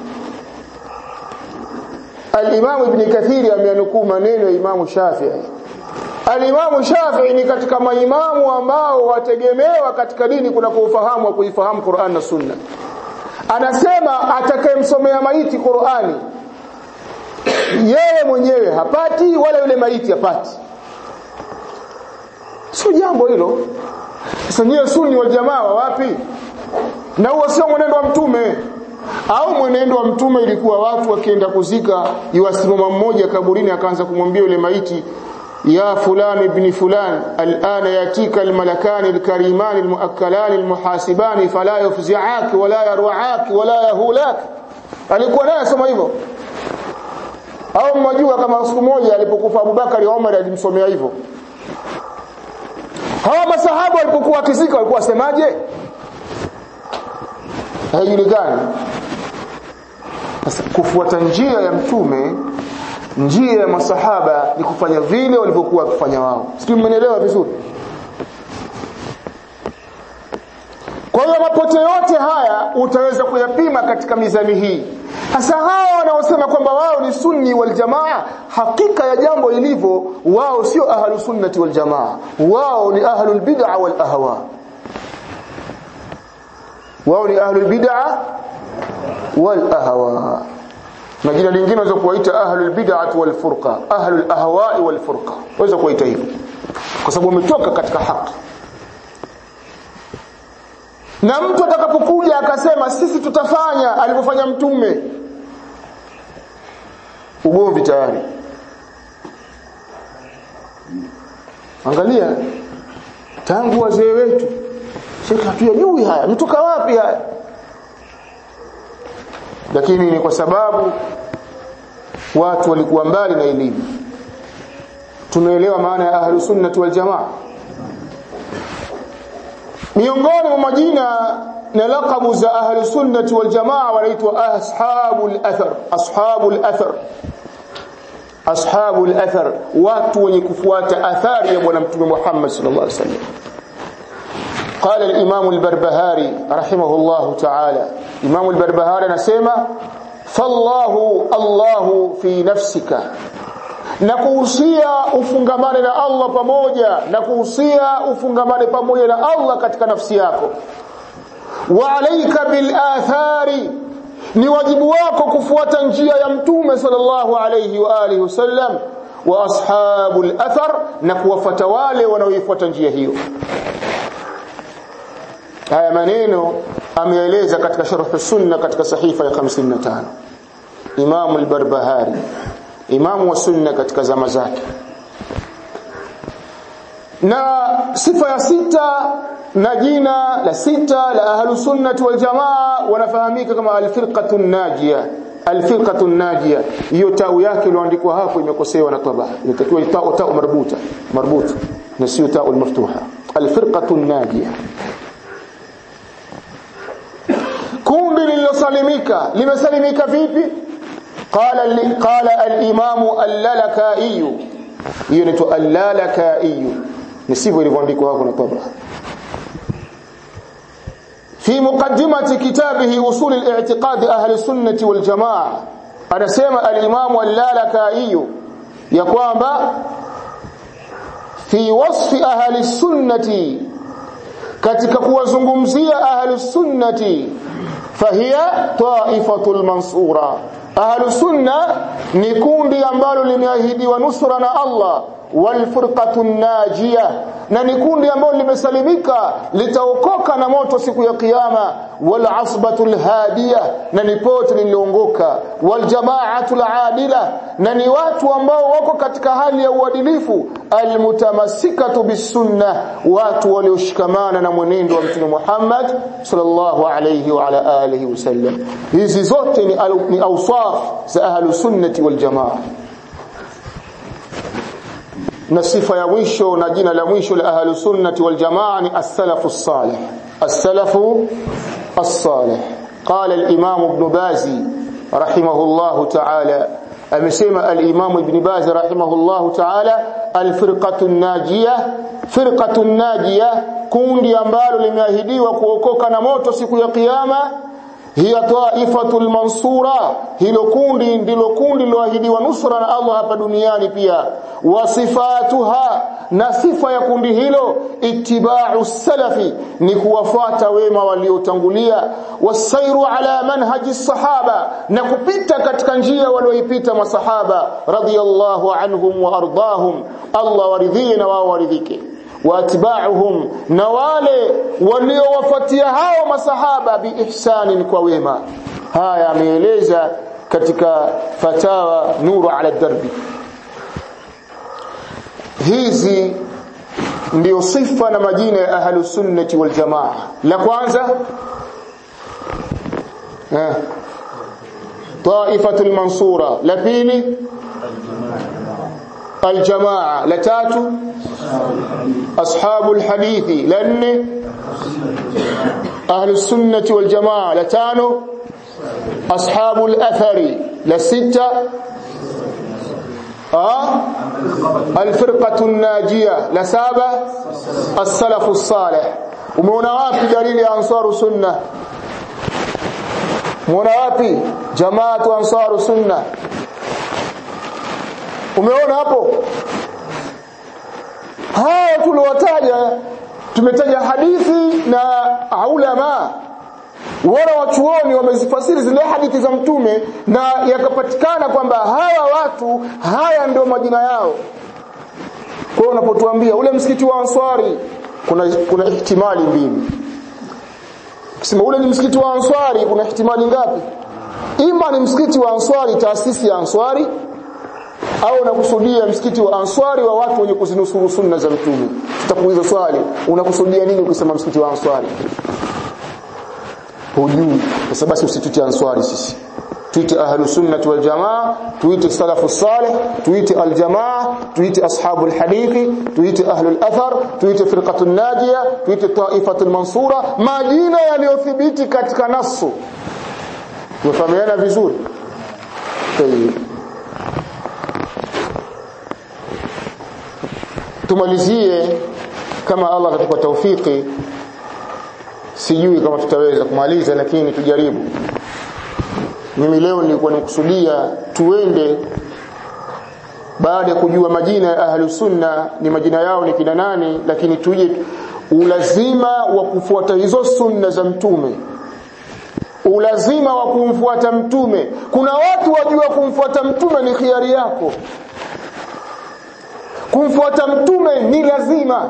Al-Imam Ibn Kathiri ameanukuu maneno ya Imam Shafi'i Al-Imam Shafi'i ni katika maimamu ambao wategemewa katika dini kuna kuufahamu wa kuifahamu Qur'an na Sunna anasema atakayemsomea maiti Qur'ani yeye mwenyewe hapati wala yule maiti hapati sio jambo hilo sasa nyie sunni wa jamaa wapi na huo sio mwenendo wa mtume au mwenendo wa mtume ilikuwa watu wakienda kuzika yuwasimama mmoja kaburini akaanza kumwambia yule maiti ya fulan ibn fulan alana yatika almalakani alkarimani almuakkalani almuhasibani fala yufzi'ak wala yarwa'ak wala yahulak alikuwa naye soma hivyo au mnajua kama siku moja alipokufa Abubakar Omar alimsomea hivyo hawa masahaba walipokuwa wakizika walikuwa wasemaje haijulikani sasa kufuata njia ya mtume njia ya masahaba ni kufanya vile walivyokuwa wakifanya wao sijui mmenielewa vizuri kwa hiyo mapote yote haya utaweza kuyapima katika mizani hii hasa hawa wanaosema kwamba wao ni sunni wal jamaa hakika ya jambo ilivyo wao sio ahlu sunnati wal jamaa wao ni ahlul bid'a wal ahwa wao ni ahlul bid'a wal ahwa na jina lingine unaweza kuwaita ahlul bid'ah wal furqa ahlul ahwa wal furqa unaweza kuwaita hivyo kwa sababu wametoka katika haki na mtu atakapokuja akasema sisi tutafanya alivyofanya mtume ugomvi tayari angalia tangu wazee wetu sisi hatujui haya mtoka wapi haya lakini ni kwa sababu watu walikuwa mbali na elimu tumeelewa maana ya ahlu sunnati wal jamaa miongoni mwa majina na laqabu za ahlu sunnati wal jamaa wanaitwa ashabul athar ashabul athar ashabul athar watu wenye kufuata athari ya bwana mtume Muhammad sallallahu alaihi wasallam قال الإمام البربهاري رحمه الله تعالى إمام البربهاري نسمع فالله الله في نفسك na kuhusia ufungamane na Allah pamoja na kuhusia ufungamane pamoja na Allah katika nafsi yako wa alayka bil athari ni wajibu wako kufuata njia ya mtume sallallahu alayhi wa alihi wasallam wa ashabul athar na kuwafuata wale wanaoifuata njia hiyo haya maneno ameeleza katika sharh sunna katika sahifa ya 55 Imam al-Barbahari Imam wa sunna katika zama zake na sifa ya sita na jina la sita la ahlus sunnah wal jamaa wanafahamika kama al-firqatu najia al-firqatu najia hiyo tau yake iliyoandikwa hapo imekosewa na taba inatakiwa tau tau marbuta marbuta na sio tau maftuha al-firqatu najia kundi lililosalimika limesalimika vipi qala qala al-imam al-lalakai hiyo ni al-lalakai ni sivyo ilivyoandikwa hapo na tabra في مقدمة كتابه أصول الاعتقاد أهل السنة والجماعة أنا سيما الإمام اللالكائي يقوم في وصف أهل السنة katika kuwazungumzia ahlus sunnati fahiya taifatul mansura ahlus sunna ni kundi ambalo limeahidiwa nusra na Allah wal furqatun najia na ni kundi ambalo limesalimika litaokoka na moto siku ya kiyama wal asbatul hadiya na ni pote liliongoka wal jamaatul adila na ni watu ambao wako katika hali ya uadilifu almutamassikatu bisunna watu walioshikamana na mwenendo wa mtume Muhammad sallallahu alayhi wa ala alihi wasallam hizi zote ni, ni awsaf za ahlus sunnati wal jamaa na sifa ya mwisho na jina la mwisho la ahlus sunnati wal jamaa ni as-salafu as-salih as-salafu as-salih qala al-imam ibn bazi rahimahullah ta'ala amesema al-imam ibn bazi rahimahullah ta'ala al-firqatu an-najiyah firqatu an-najiyah kundi ambalo limeahidiwa kuokoka na moto siku ya kiyama hiya taifatul mansura hilo kundi ndilo kundi liloahidiwa nusra na Allah hapa duniani pia wasifatuha na sifa ya kundi hilo ittiba'u salafi ni kuwafuata wema waliotangulia wasairu ala manhaji sahaba na kupita katika njia walioipita masahaba radiyallahu anhum wa ardahum Allah waridhie na wao waridhike waatba'uhum na wale waliowafuatia hao masahaba biihsanin kwa wema haya ameeleza katika fatawa nuru ala darbi hizi ndio sifa na majina ya ahlu sunnati wal jamaa la kwanza eh taifatul mansura la pili الجماعه لا تاتو اصحاب الحديث لان اهل السنه والجماعه لا تانو اصحاب الاثر لا سته اه الفرقه الناجيه لا سابع السلف الصالح umeona wapi dalili ya ansaru sunna umeona wapi jamaatu ansaru sunna umeona hapo haya tuliwataja tumetaja hadithi na ulama wala wachuoni wamezifasiri zile hadithi za mtume na yakapatikana kwamba hawa watu haya ndio majina yao kwa unapotuambia ule msikiti wa Ansari kuna kuna ihtimali mbili ukisema ule ni msikiti wa Ansari kuna ihtimali ngapi ima ni msikiti wa Ansari taasisi ya Ansari au unakusudia msikiti wa Ansari wa watu wenye kuzinusuru sunna za mtume tutakuuliza swali unakusudia nini ukisema msikiti wa Ansari hujui sasa basi usituite Ansari sisi tuite ahlus sunnah wal jamaa tuite salafus salih tuite al jamaa tuite ashabul hadithi tuite ahlul athar tuite firqatun najia tuite taifatul mansura majina yaliyothibiti katika nasu tumefahamiana vizuri Tayyib tumalizie kama Allah atatupa taufiki sijui kama tutaweza kumaliza lakini tujaribu mimi leo nilikuwa nikusudia tuende baada ya kujua majina ya ahlu sunna ni majina yao ni kina nani lakini tuje ulazima wa kufuata hizo sunna za mtume ulazima wa kumfuata mtume kuna watu wajua kumfuata mtume ni khiari yako kumfuata mtume ni lazima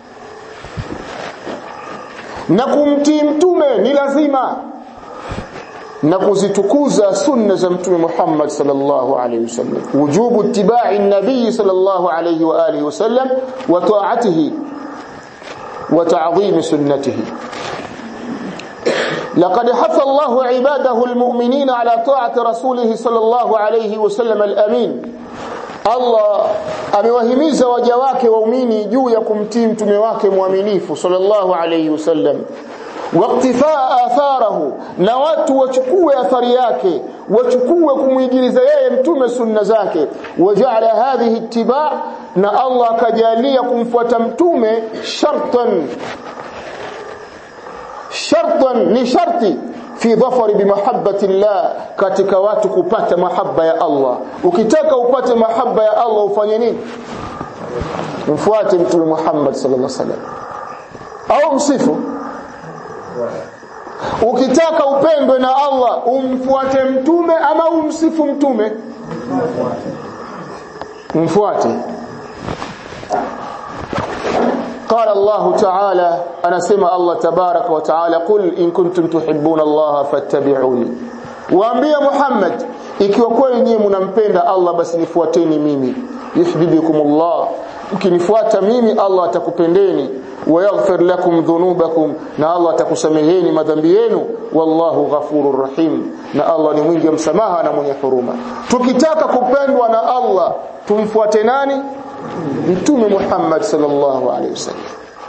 na kumtii mtume ni lazima na kuzitukuza sunna za mtume Muhammad sallallahu alayhi wasallam wujubu ittiba'i an-nabiy sallallahu alayhi wa alihi wasallam wa ta'atihi wa ta'dhim sunnatihi لقد حث الله عباده المؤمنين على طاعة رسوله صلى الله عليه وسلم الأمين Allah amewahimiza waja wake waumini juu ya kumtii mtume wake mwaminifu sallallahu alayhi wasallam waqtifaa atharahu na watu wachukue athari yake wachukue kumwigiliza yeye mtume sunna zake waja'ala hadhihi ittiba na Allah akajalia kumfuata mtume shartan shartan ni sharti fi dhafari bimahabbati llah katika watu kupata mahaba ya Allah ukitaka upate mahaba ya Allah ufanye nini mfuate mtume Muhammad sallallahu alaihi wasallam au msifu ukitaka upendwe na Allah umfuate mtume ama umsifu mtume mfuate قال الله تعالى أنا سمع الله تبارك وتعالى قل إن كنتم تحبون الله فاتبعوني waambie Muhammad ikiwa kweli nyinyi mnampenda Allah basi nifuateni mimi yuhibbukumullah mkinifuata mimi Allah atakupendeni wayaghfir lakum dhunubakum na Allah atakusameheni madhambi yenu wallahu ghafurur rahim na Allah ni mwingi wa msamaha na mwenye huruma tukitaka kupendwa na Allah tumfuate nani mtume Muhammad sallallahu alaihi wasallam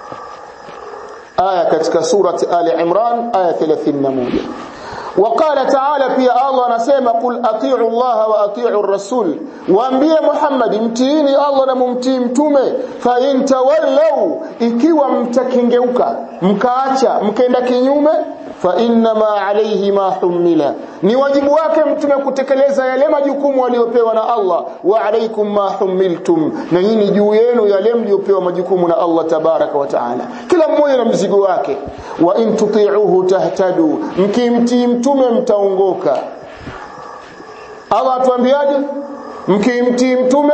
aya katika surati Ali Imran aya 31 وقال تعالى في الله anasema qul atii'u Allah wa atii'u ar-rasul waambie Muhammad mtiini Allah na mumtii mtume fa in tawallaw ikiwa mtakengeuka mkaacha mkaenda kinyume fa inna ma alayhi ma humila ni wajibu wake mtume kutekeleza yale majukumu aliyopewa na Allah wa alaykum ma humiltum na nyinyi juu yenu yale mliopewa majukumu na Allah tabaraka wa taala kila mmoja na mzigo wake wa in tuti'uhu tahtadu mkimtii mtume mtaongoka Allah atuambiaje mkimtii mtume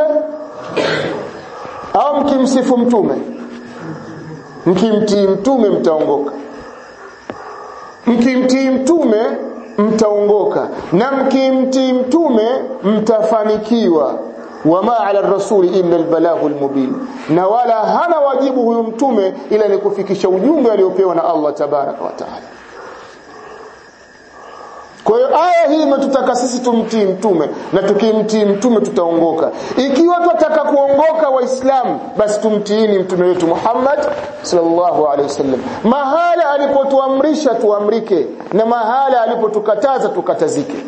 au mkimsifu mtume mkimtii mtume mtaongoka mkimtii mtume mtaongoka na mkimtii mtume mtafanikiwa wama ala rasuli illa albalaghul mubin na wala hana wajibu huyu mtume ila ni kufikisha ujumbe aliopewa na Allah tabaraka wa taala kwa hiyo aya hii imetutaka sisi tumtii mtume na tukimtii mtume tutaongoka. Ikiwa tunataka kuongoka waislamu basi tumtiini mtume wetu Muhammad sallallahu alaihi wasallam. Mahala alipotuamrisha tuamrike na mahala alipotukataza tukatazike.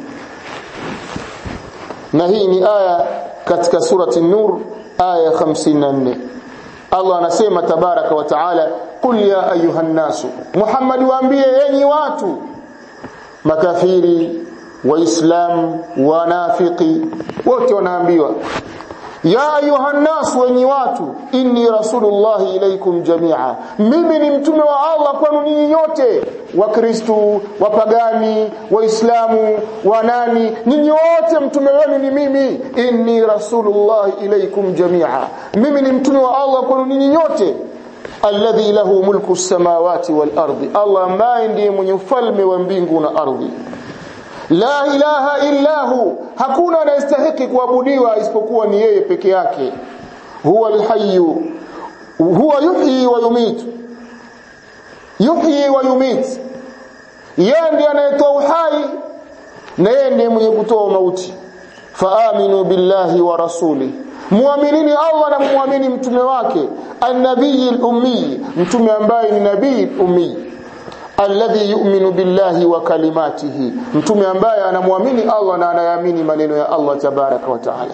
Na hii ni aya katika surati Nur aya 54. Allah anasema tabaraka wa taala qul ya ayuhan nasu Muhammad waambie enyi watu makafiri waislamu wanafiki wote wanaambiwa ya ayuhan nas wenyi watu inni rasulullah ilaikum jamia mimi ni mtume wa Allah kwenu ninyi nyote wakristu wapagani waislamu wanani ninyi wote mtume wenu ni mimi inni rasulullah ilaikum jamia mimi ni mtume wa Allah kwenu ninyi nyote alladhi lahu mulku samawati wal ardi Allah ambaye ndiye mwenye ufalme wa mbingu na ardhi la ilaha illa hu hakuna anayestahiki kuabudiwa isipokuwa ni yeye peke yake huwa alhayyu huwa yuhyi wa yumit yuhyi wa yumit yeye ndiye anayetoa uhai na yeye ndiye mwenye kutoa mauti faaminu billahi wa rasulihi muaminini Allah na muamini mtume wake an-nabii al-ummi mtume ambaye ni nabii ummi alladhi yu'minu billahi wa kalimatihi mtume ambaye anamwamini Allah na anayaamini maneno ya Allah tabaraka wa taala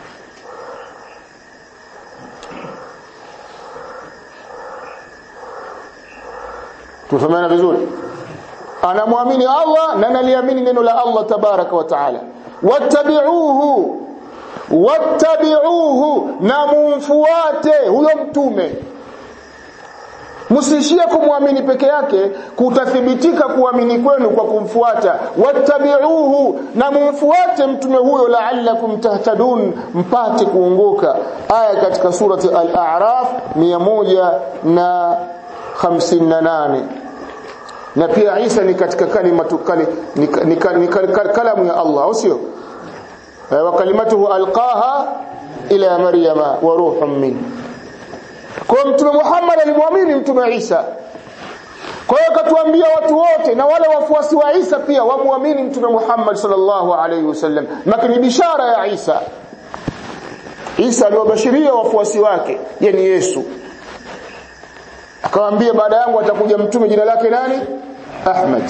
tufahamiana vizuri anamwamini Allah na analiamini neno la Allah tabaraka wa taala wattabi'uhu wattabi'uhu na mumfuate huyo mtume msiishie kumwamini peke yake kutathibitika kuamini kwenu kwa kumfuata wattabi'uhu na mumfuate mtume huyo la'allakum tahtadun mpate kuongoka aya katika surati al-a'raf 158 na pia Isa ni katika kalimatu kali ni, ni, ni, kalamu ya Allah au sio wa kalimatuhu alqaha ila maryama wa ruhun min kwa mtume Muhammad alimwamini mtume Isa kwa hiyo akatuambia watu wote na wale wafuasi wa Isa pia wamwamini mtume Muhammad sallallahu alaihi wasallam lakini bishara ya Isa Isa aliwabashiria wafuasi wake yani Yesu akamwambia baada yangu atakuja mtume jina lake nani Ahmad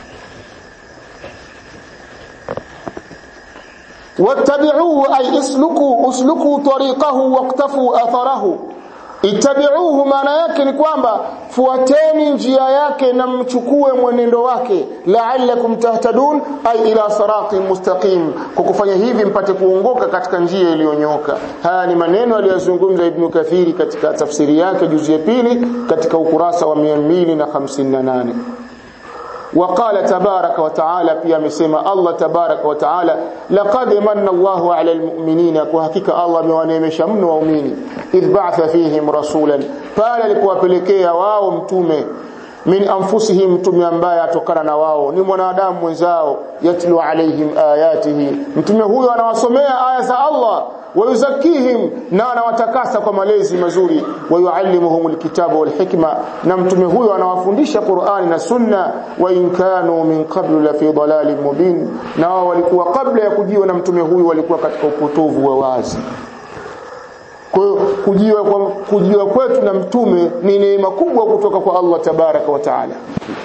wattabi'uhu ay isluku usluku tariqahu waqtafu atharahu ittabi'uhu maana yake ni kwamba fuateni njia yake na mchukue mwenendo wake la'allakum tahtadun ay ila siratin mustaqim kwa kufanya hivi mpate kuongoka katika njia iliyonyoka haya ni maneno aliyozungumza ibn kathiri katika tafsiri yake juzu ya pili katika ukurasa wa 258 وقال تبارك وتعالى pia amesema Allah tabaraka wa taala laqad manna Allahu 'ala almu'minina kwa hakika Allah amewaneemesha mno waumini idh ba'atha fihim rasulan pale alipowapelekea wao mtume min anfusihim mtume ambaye atokana na wao ni mwanadamu mwenzao yatlu alaihim ayatihi mtume huyo anawasomea aya za Allah wayuzakihim na anawatakasa kwa malezi mazuri wayuallimuhum alkitaba walhikma na mtume huyo anawafundisha Qur'ani na Sunna wa in kanu min qablu la fi dalalin mubin na wao walikuwa kabla ya kujiwa na mtume huyo walikuwa katika upotovu wa wazi kwa hiyo kujiwa kwa kujiwa kwetu na mtume ni neema kubwa kutoka kwa Allah tabaraka wa taala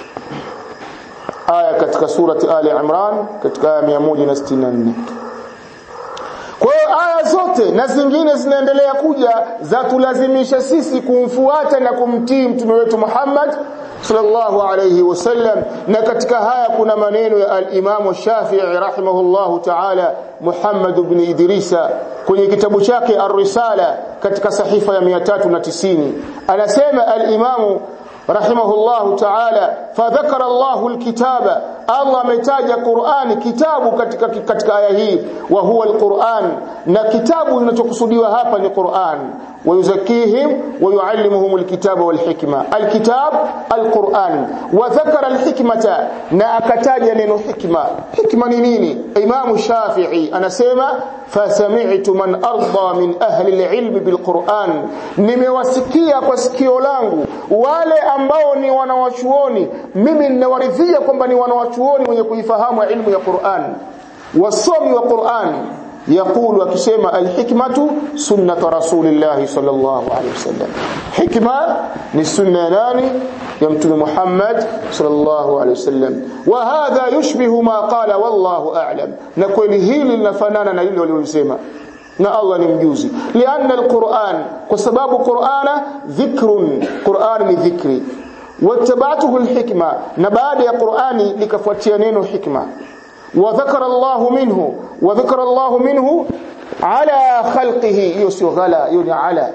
aya katika surati Ali Imran katika aya 164 kwa hiyo aya zote na zingine zinaendelea kuja za tulazimisha sisi kumfuata na kumtii mtume wetu Muhammad sallallahu alayhi wasallam na katika haya kuna maneno ya al-Imam Shafi'i rahimahullahu ta'ala Muhammad ibn Idrisa kwenye kitabu chake Ar-Risala katika sahifa ya 390 anasema al-Imam rahimahullahu ta'ala fadhakara Allahu al-kitaba Allah ametaja Qur'ani kitabu katika katika aya hii wa huwa al-Qur'an na kitabu kinachokusudiwa hapa ni Qur'an ويزكيهم ويعلمهم الكتاب والحكمة الكتاب القرآن وذكر الحكمة نأكتاج نينو حكمة حكمة نيني إمام الشافعي أنا سيما فسمعت من أرضى من أهل العلم بالقرآن nimewasikia kwa sikio langu wale ambao ni wanawachuoni mimi ninawaridhia kwamba ni wanawachuoni wenye kuifahamu ilmu ya Qur'an wasomi wa Qur'an يقول akisema alhikmatu sunnatu rasulillahi sallallahu alaihi wasallam hikma ni sunna ya nani ya mtume Muhammad sallallahu alaihi wasallam wa hadha yushbihu ma qala wallahu a'lam na kweli hili linafanana na lile walilosema na Allah ni mjuzi lianna alquran kwa sababu qur'ana dhikrun qur'an ni dhikri wattabatuhu alhikma na baada ya qur'ani likafuatia neno hikma وذكر الله منه وذكر الله منه على خلقه يسو غلا يعني على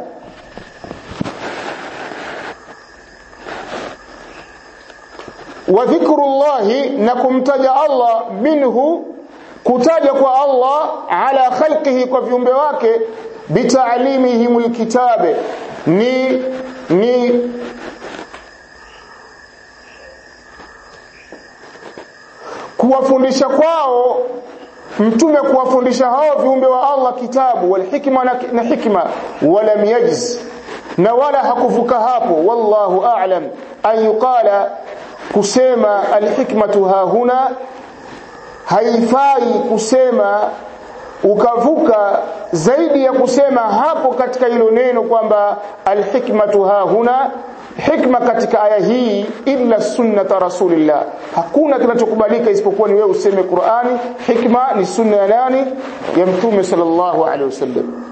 وذكر الله نكمتج الله منه kutaja kwa Allah ala khalqihi kwa viumbe wake bitaalimihim alkitabe ni ni kuwafundisha kwao mtume kuwafundisha hao viumbe wa Allah kitabu wal hikma na hikma walam yajz na wala hakuvuka hapo wallahu a'lam an yuqala kusema al hikmatu hahuna haifai kusema ukavuka zaidi ya kusema hapo katika hilo neno kwamba al hikmatu hahuna hikma katika aya hii illa sunnata rasulillah hakuna kinachokubalika isipokuwa ni wewe useme Qur'ani hikma ni sunna ya nani ya mtume sallallahu alaihi wasallam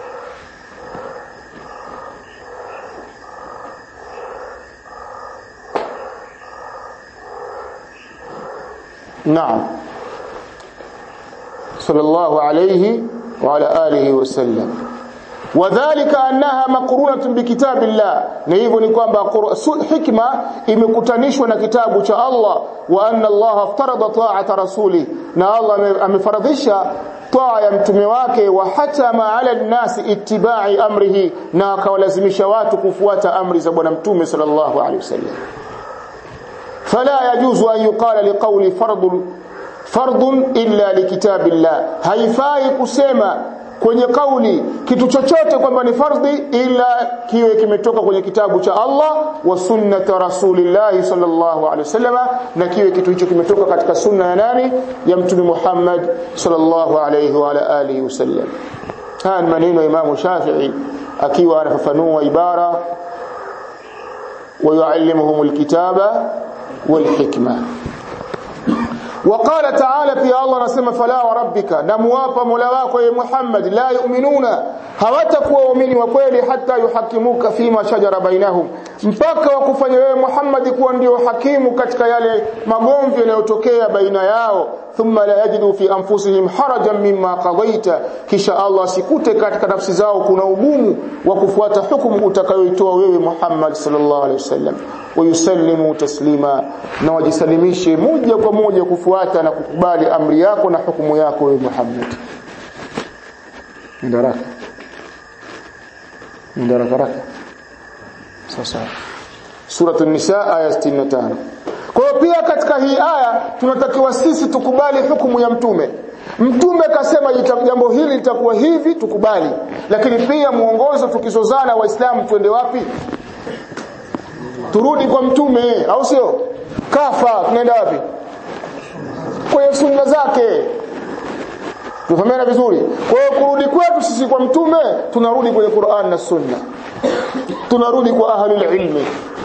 نعم صلى الله عليه وعلى آله وسلم wadhālika annaha maqrunatun bikitabillah na hivyo ni kwamba hikma imekutanishwa na kitabu cha Allah wa anna Allah aftarada ta'ata rasuli na Allah amefaradhisha taa ya mtume wake wa hatama ala nnasi ittiba'i amrihi na akawalazimisha watu kufuata amri za bwana mtume sallallahu alaihi wasallam fala yajuzu an yuqala liqawli fardun fardun illa likitabillah haifai kusema kwenye kauli kitu chochote kwamba ni fardhi ila kiwe kimetoka kwenye kitabu cha Allah wa sunnata rasulillah sallallahu alaihi wasallam na kiwe kitu hicho kimetoka katika sunna ya nani ya mtume Muhammad sallallahu alaihi wa ala alihi wasallam haya ni maneno ya Imam Shafi'i akiwa anafafanua ibara ويعلمهم الكتاب والحكمه وقال تعالى في الله نسمى فلا وربك نموapa mola wako ya Muhammad la yu'minuna hawatakuwa waumini wa kweli hata yuhakimuka fima shajara bainahum mpaka wakufanya wewe Muhammad kuwa ndio hakimu katika yale magomvi yanayotokea baina yao thumma la yajidu fi anfusihim harajan mimma qadaita kisha Allah sikute katika nafsi zao kuna ugumu wa kufuata hukumu utakayoitoa wewe Muhammad sallallahu alaihi wasallam wayusallimu taslima na wajisalimishe moja kwa moja kufuata na kukubali amri yako na hukumu yako wewe Muhammad ndaraka ndaraka raka sasa suratul nisa aya 65 kwa hiyo pia katika hii aya tunatakiwa sisi tukubali hukumu ya mtume mtume kasema jambo hili litakuwa hivi tukubali lakini pia muongozo tukizozana waislamu twende wapi turudi kwa mtume au sio kafa tunaenda wapi kwenye sunna zake tufahamiana vizuri kwa hiyo kurudi kwetu sisi kwa mtume tunarudi kwenye Qur'an na sunna tunarudi kwa ahlul ilmi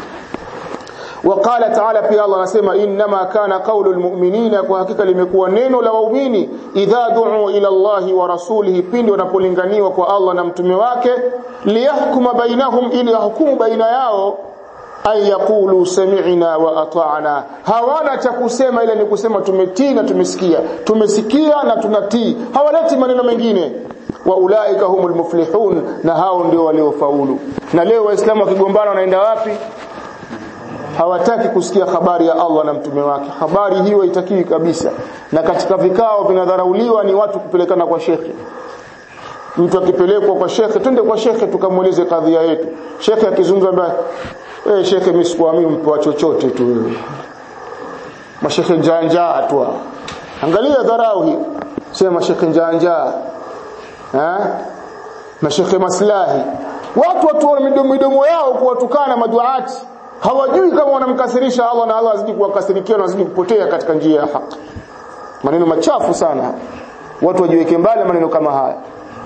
وقال تعالى في الله anasema inma kana qawlu almu'minina kwa hakika limekuwa neno la waumini idha du'u ila Allahi wa rasulihi pindi wanapolinganiwa kwa Allah na mtume wake liyahkuma bainahum ili hukumu baina yao ay yaqulu sami'na wa ata'na hawana cha kusema ile ni kusema tumetii na tumesikia tumesikia na tunatii hawaleti maneno mengine wa ulaika humul muflihun na hao ndio waliofaulu na leo waislamu wakigombana wanaenda wapi hawataki kusikia habari ya Allah na mtume wake habari hiyo haitakiwi kabisa na katika vikao vinadharauliwa ni watu kupelekana kwa shekhe mtu akipelekwa kwa shekhe twende kwa shekhe tukamweleze kadhia yetu shekhe akizungumza mbaya eh shekhe mimi sikuamini mpewa chochote tu wewe mashekhe njanja tu angalia dharau hii sema shekhe njanja eh mashekhe maslahi watu watu wana midomo midomo yao kuwatukana maduati hawajui kama wanamkasirisha Allah na Allah azidi kuwakasirikia na azidi kupotea katika njia ya haki maneno machafu sana watu wajiweke mbali maneno kama haya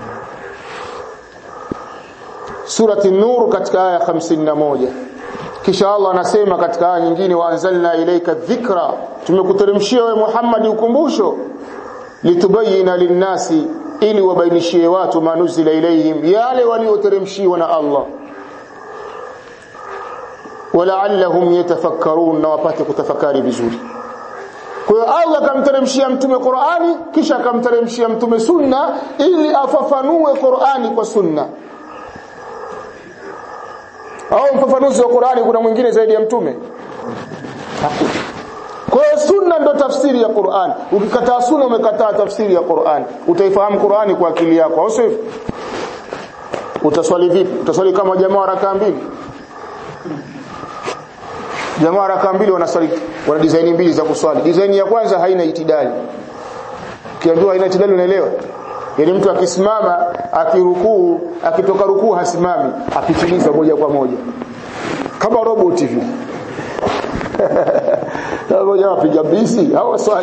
surati nur katika aya 51 kisha Allah anasema katika aya nyingine wa anzalna ilayka dhikra tumekuteremshia wewe Muhammad ukumbusho litubayina linnasi ili wabainishie watu manuzila ilayhim yale walioteremshiwa na Allah walaallahum yatafakkarun na wapate kutafakari vizuri kwa hiyo Allah akamteremshia mtume Qur'ani kisha akamteremshia mtume sunna ili afafanue Qur'ani kwa sunna au mfafanuzi wa Qur'ani kuna mwingine zaidi ya mtume hakuna kwa hiyo sunna ndo tafsiri ya Qur'an ukikataa sunna umekataa tafsiri ya Qur'an utaifahamu Qur'ani kwa akili yako au sivyo utaswali vipi utaswali kama jamaa rakaa mbili jamaa raka mbili wanaswali wana design mbili za kuswali design ya kwanza haina itidali kiambiwa haina itidali unaelewa yani mtu akisimama akirukuu akitoka rukuu hasimami apitiliza moja kwa moja kama robot hivi ngoja wapiga bisi au swali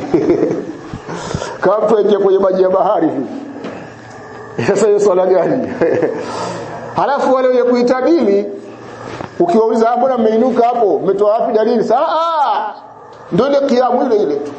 kama mtu aingia kwenye maji ya bahari hivi sasa hiyo swala gani halafu wale wenye kuitabili ukiwauliza mbona mmeinuka hapo umetoa wapi dalili sasa ah ndio ile kiamu ile ile tu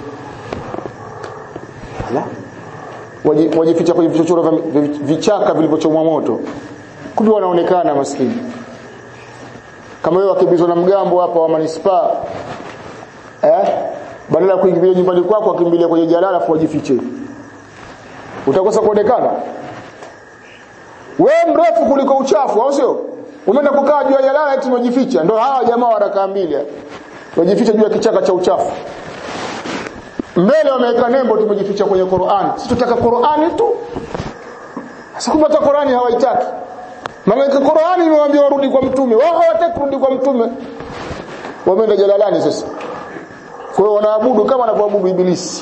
ala wajificha kwenye vichochoro vichaka vilivyochomwa moto kumbe wanaonekana maskini kama wewe wakimbizwa na mgambo hapa wa manispaa eh badala ya kuingilia nyumbani kwako wakimbilia kwenye jalala afu wajifiche utakosa kuonekana wewe mrefu kuliko uchafu au sio umeenda kukaa juu ya jalala eti umejificha ndio hawa jamaa wanakaa mbili wajificha juu ya kichaka cha uchafu mbele wameweka nembo tumejificha kwenye Qur'an si tutaka Qur'ani tu sasa kumbe hata Qur'ani hawaitaki maana Qur'ani imewaambia warudi kwa mtume wao hawataki kurudi kwa mtume wameenda jalalani sasa kwa hiyo wanaabudu kama wanavyoabudu ibilisi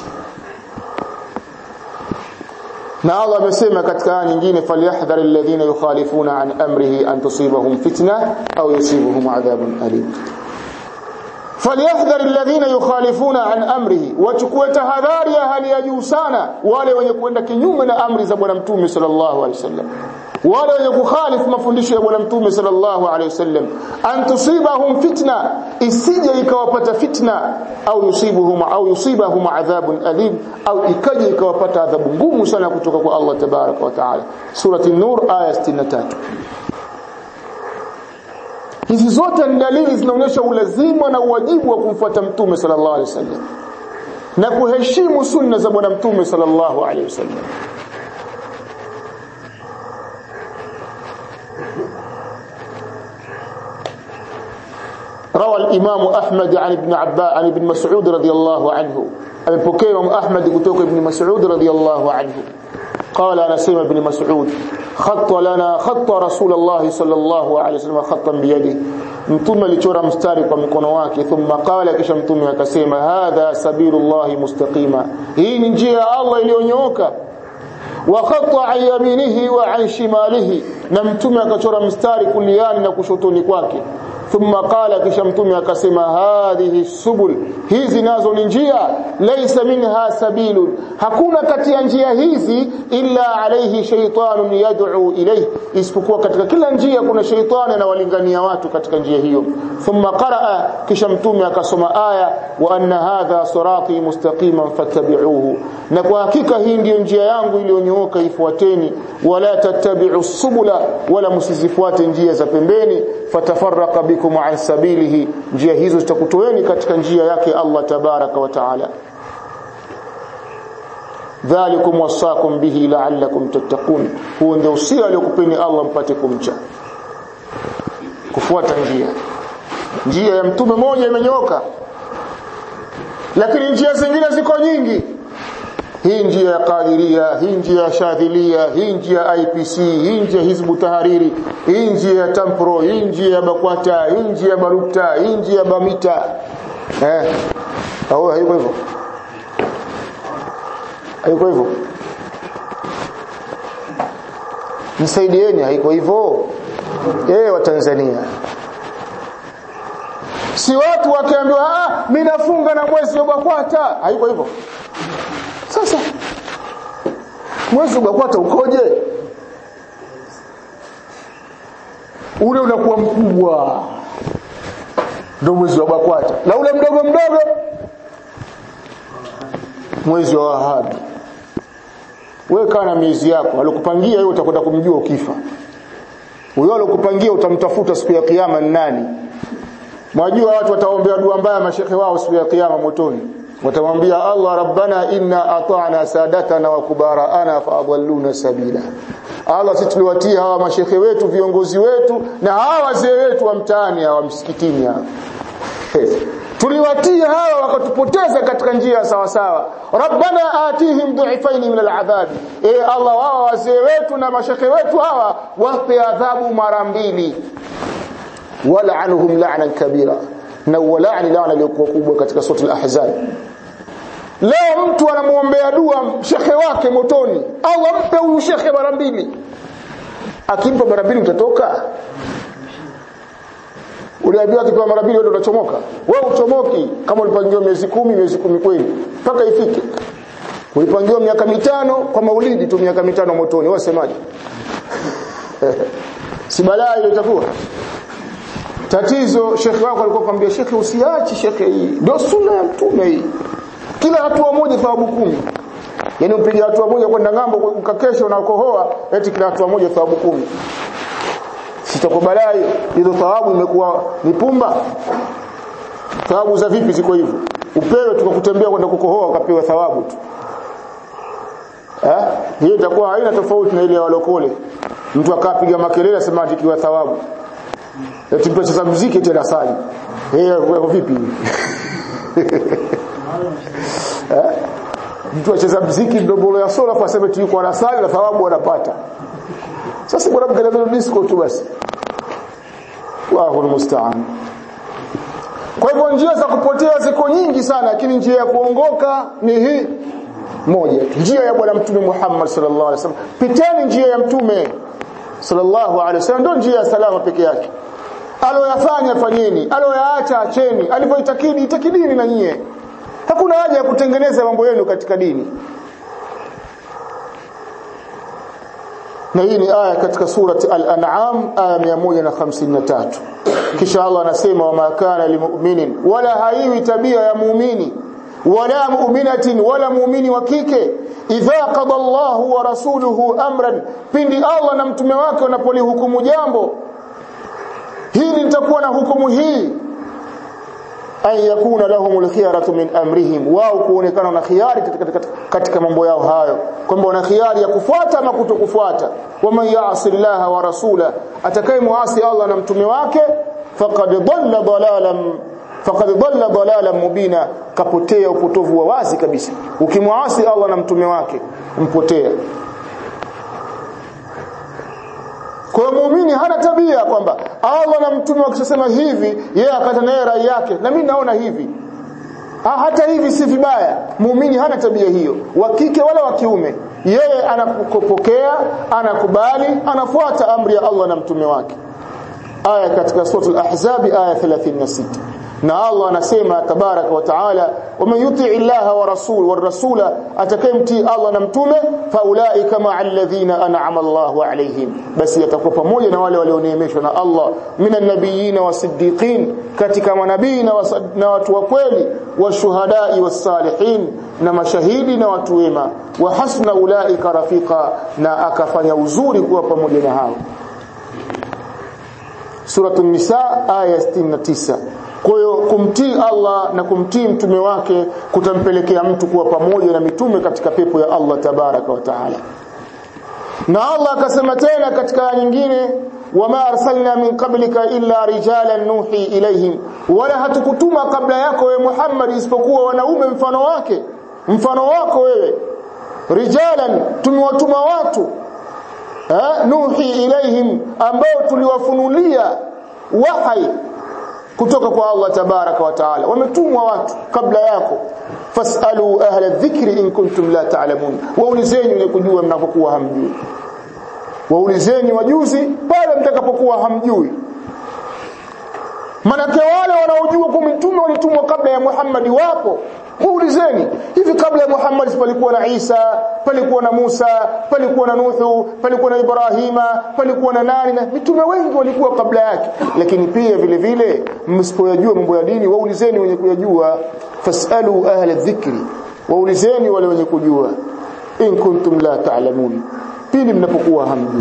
na Allah amesema katika aya nyingine falyahdhar alladhina yukhalifuna an amrihi an tusibahum fitna au yusibuhum adhabun alim falyahdhar alladhina yukhalifuna an amrihi wachukue tahadhari ya hali ya juu sana wale wenye kwenda kinyume na amri za bwana mtume sallallahu alaihi wasallam wale wenye kukhalifu mafundisho ya bwana mtume sallallahu alaihi wasallam an tusibahum fitna isije ikawapata fitna au yusibuhum au yusibahum adhabun alim au ikaje ikawapata adhabu ngumu sana kutoka kwa Allah tabaraka wa taala surati an-nur aya 63 hizi zote ni dalili zinaonyesha ulazima na uwajibu wa kumfuata mtume sallallahu alaihi wasallam na kuheshimu sunna za bwana mtume sallallahu alaihi wasallam روى الإمام أحمد عن ابن عباس عن ابن مسعود رضي الله عنه أبي إمام أحمد كتوك ابن مسعود رضي الله عنه قال أنا سيما ابن مسعود خط لنا خط رسول الله صلى الله عليه وسلم خطا بيده mtume alichora mstari kwa mkono wake thumma qala kisha mtume akasema hadha sabilullahi mustaqima hii ni njia ya Allah iliyonyooka wa khata an yaminihi wa an shimalihi na mtume akachora mstari kuliani na kushotoni kwake thumma qala kisha mtume akasema hadhihi subul hizi nazo ni njia laysa minha sabilun hakuna kati ya njia hizi illa alayhi shaytanun yad'u ilayhi isipokuwa katika kila njia kuna shaytani anawalingania watu katika njia hiyo thumma qaraa kisha mtume akasoma aya wa anna hadha sirati mustaqiman fattabi'uhu na kwa hakika hii ndiyo njia yangu iliyonyooka ifuateni wala tattabi'u subula wala msizifuate njia za pembeni fatafarraqa bikum an sabilihi njia hizo zitakutoeni katika njia yake Allah tabaraka wa taala dhalikum wasakum bihi la'allakum tattaqun huo ndio usia aliokupeni Allah mpate kumcha kufuata njia njia ya mtume moja imenyoka lakini njia zingine ziko nyingi hii njia ya Qadiria, hii njia ya Shadhilia, hii njia ya IPC, hii njia ya Hizbu Tahariri, hii njia ya Tampro, hii njia ya Bakwata, hii njia ya Barukta, hii njia ya Bamita. Eh. Au haiko hivyo? Haiko hivyo? Msaidieni haiko hivyo? Eh, wa Tanzania. Si watu wakiambiwa ah, mimi nafunga na mwezi wa Bakwata, haiko hivyo? Sasa mwezi ubakwata ukoje? Ule unakuwa mkubwa, ndio mwezi wa Bakwata, na ule mdogo mdogo mwezi wa Wahabi. Wewe kaa na miezi yako, alikupangia hiyo utakwenda kumjua ukifa. Huyo alikupangia utamtafuta siku ya kiyama ni nani? Mwajua watu wataombea dua mbaya mashehe wao siku ya kiyama motoni watamwambia Allah rabbana inna ata'na sadatana wa kubara'ana fa adalluna sabila Allah sisi tuliwatia hawa mashehe wetu viongozi wetu na hawa wazee wetu wa mtaani hawa msikitini hawa tuliwatia hawa wakatupoteza katika njia sawa sawa rabbana atihim du'ifaini min al'adhab e Allah wao wazee wetu na mashehe wetu hawa wape adhabu mara mbili wal'anhum la'nan kabira na walaani laana iliyokuwa kubwa katika sura al-ahzab leo mtu anamuombea dua shekhe wake motoni Allah mpe huyu shekhe mara mbili akimpa mara mbili utatoka uliambiwa akipewa mara mbili wewe unachomoka wewe uchomoki kama ulipangiwa miezi kumi miezi kumi kweli mpaka ifike ulipangiwa miaka mitano kwa maulidi tu miaka mitano motoni wewe semaje si balaa ile itakuwa tatizo shekhe wako alikuwa kwambia shekhe usiachi shekhe hii ndio sunna ya mtume hii kila hatua moja thawabu kumi yani upiga hatua moja kwenda ngambo ukakesha unakohoa eti kila hatua moja thawabu kumi sitakubalaa hiyo hizo thawabu imekuwa ni pumba thawabu za vipi ziko hivyo upewe tukakutembea kwenda kukohoa ukapewa thawabu tu eh hiyo itakuwa haina tofauti na ile ya walokole mtu akapiga makelele asema atikiwa thawabu eti mtu acheza muziki tena sali eh kwa vipi eh mtu acheza muziki ndobolo ya sola kwa sababu yuko anasali na thawabu anapata sasa bwana mkelele disco tu basi Allahu musta'an kwa hivyo njia za kupotea ziko nyingi sana lakini njia ya kuongoka ni hii moja njia ya bwana mtume Muhammad sallallahu alaihi wasallam piteni njia ya mtume sallallahu alaihi wasallam ndio njia ya salama peke yake aloyafanya fanyeni aloyaacha acheni alivyoitakidi itakidini na nyie hakuna haja ya kutengeneza mambo yenu katika dini na hii ni aya katika surati al-an'am aya 153 kisha Allah anasema wama kana limu'minin wala haiwi tabia ya muumini wala mu'minatin wala muumini wa kike idha qada Allahu wa rasuluhu amran pindi Allah na mtume wake wanapolihukumu jambo hili litakuwa na hukumu hii an yakuna lahumul khiyaratu min amrihim wao kuonekana na khiari katika, katika, katika mambo yao hayo kwamba wana khiari ya kufuata ama kutokufuata waman ya'si Allah wa rasula atakaye muasi Allah na mtume wake faqad dhalla dalalan faqad dhalla dalalan mubina kapotea upotovu wa wazi kabisa ukimwasi Allah na mtume wake mpotea Kwa muumini hana tabia kwamba Allah na mtume wakisema hivi yeye akata naye rai yake na mimi naona hivi. Ha, hata hivi si vibaya. Muumini hana tabia hiyo, wa kike wala wa kiume. Yeye anakupokea, anakubali, anafuata amri ya Allah na mtume wake. Aya katika sura al-Ahzab aya 36. Na Allah anasema tabaraka wa taala waman yuti illaha wa rasul wa rasula atakayemtii Allah na mtume faulaika ma alladhina an'ama Allahu alaihim basi atakuwa pamoja na wale walioneemeshwa na Allah minan nabiyina wasiddiqin katika manabii na, na watu wa kweli washuhadai wassalihin na mashahidi na watu wema wa hasna ulaika rafiqa na akafanya uzuri kuwa pamoja na hao Suratul Nisa aya 69 kwa hiyo kumtii Allah na kumtii mtume wake kutampelekea mtu kuwa pamoja na mitume katika pepo ya Allah tabaraka wa taala. Na Allah akasema tena katika aya nyingine wama arsalna min qablika illa rijalan nuhi ilaihim wala hatukutuma kabla yako wewe Muhammad isipokuwa wanaume mfano wake mfano wako wewe rijalan tumewatuma watu eh, nuhi ilaihim ambao tuliwafunulia wahai kutoka kwa Allah tabaraka wa taala wametumwa watu kabla yako fasalu ahla dhikri in kuntum la ta'lamun waulizeni wenye kujua mnapokuwa hamjui waulizeni wajuzi pale mtakapokuwa hamjui manake wale wanaojua kwa mitume walitumwa kabla ya Muhammad wapo Muulizeni hivi kabla ya Muhammad palikuwa na Isa, palikuwa na Musa, palikuwa na Nuhu, palikuwa na Ibrahima, palikuwa na nani na mitume wengi walikuwa kabla yake. Lakini pia vile vile msipoyajua mambo ya dini waulizeni wenye kuyajua, fasalu ahla dhikri, waulizeni wale wenye kujua in kuntum la ta'lamun. Pili mnapokuwa hamjui.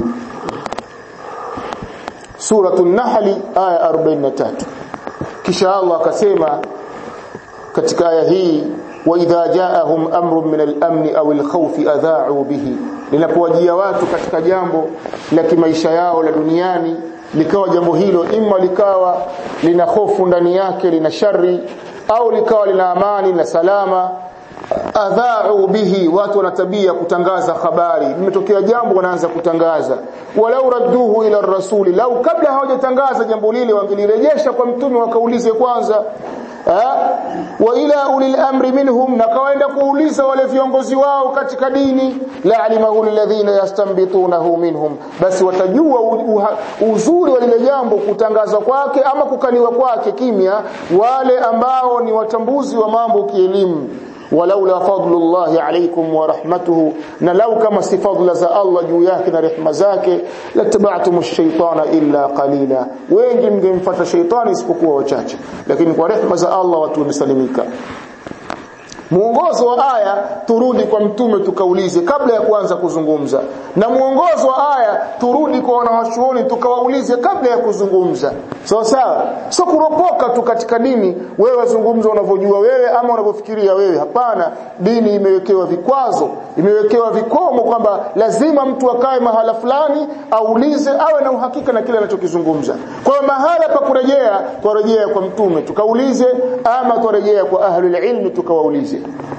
Suratul Nahl aya 43. Kisha Allah akasema katika aya hii wa idha jaahum amrun min al-amn aw al-khawf adha'u bihi linapowajia watu katika jambo la kimaisha yao la duniani likawa jambo hilo imma likawa lina hofu ndani yake lina shari au likawa lina amani na salama adha'u bihi watu wana tabia kutangaza habari limetokea jambo wanaanza kutangaza walau radduhu ila rasuli lau kabla hawajatangaza jambo lile wangelirejesha kwa mtume wakaulize kwanza wa ila ulil amri minhum na kawaenda kuuliza wale viongozi wao katika dini la alimahu alladhina yastanbitunahu minhum basi watajua uzuri wa lile jambo kutangazwa kwake ama kukaliwa kwake kimya wale ambao ni watambuzi wa mambo kielimu walaula fadlullahi alaykum wa rahmatuhu na lau kama si fadla za Allah juu yake na rehema zake lataba'tum ash-shaytana illa qalila wengi mngemfuata shaytani isipokuwa wachache lakini kwa rehema za Allah watu wamesalimika muongozo wa aya turudi kwa mtume tukaulize kabla ya kuanza kuzungumza na muongozo wa aya turudi kwa wanawachuoni tukawaulize kabla ya kuzungumza sawa sawa sio kuropoka tu katika dini wewe wazungumza unavyojua wewe ama unavyofikiria wewe hapana dini imewekewa vikwazo imewekewa vikomo kwamba lazima mtu akae mahala fulani aulize awe na uhakika na kile anachokizungumza kwa hiyo mahala pa kurejea twarejea kwa mtume tukaulize ama twarejea kwa ahlul ilmi tukawaulize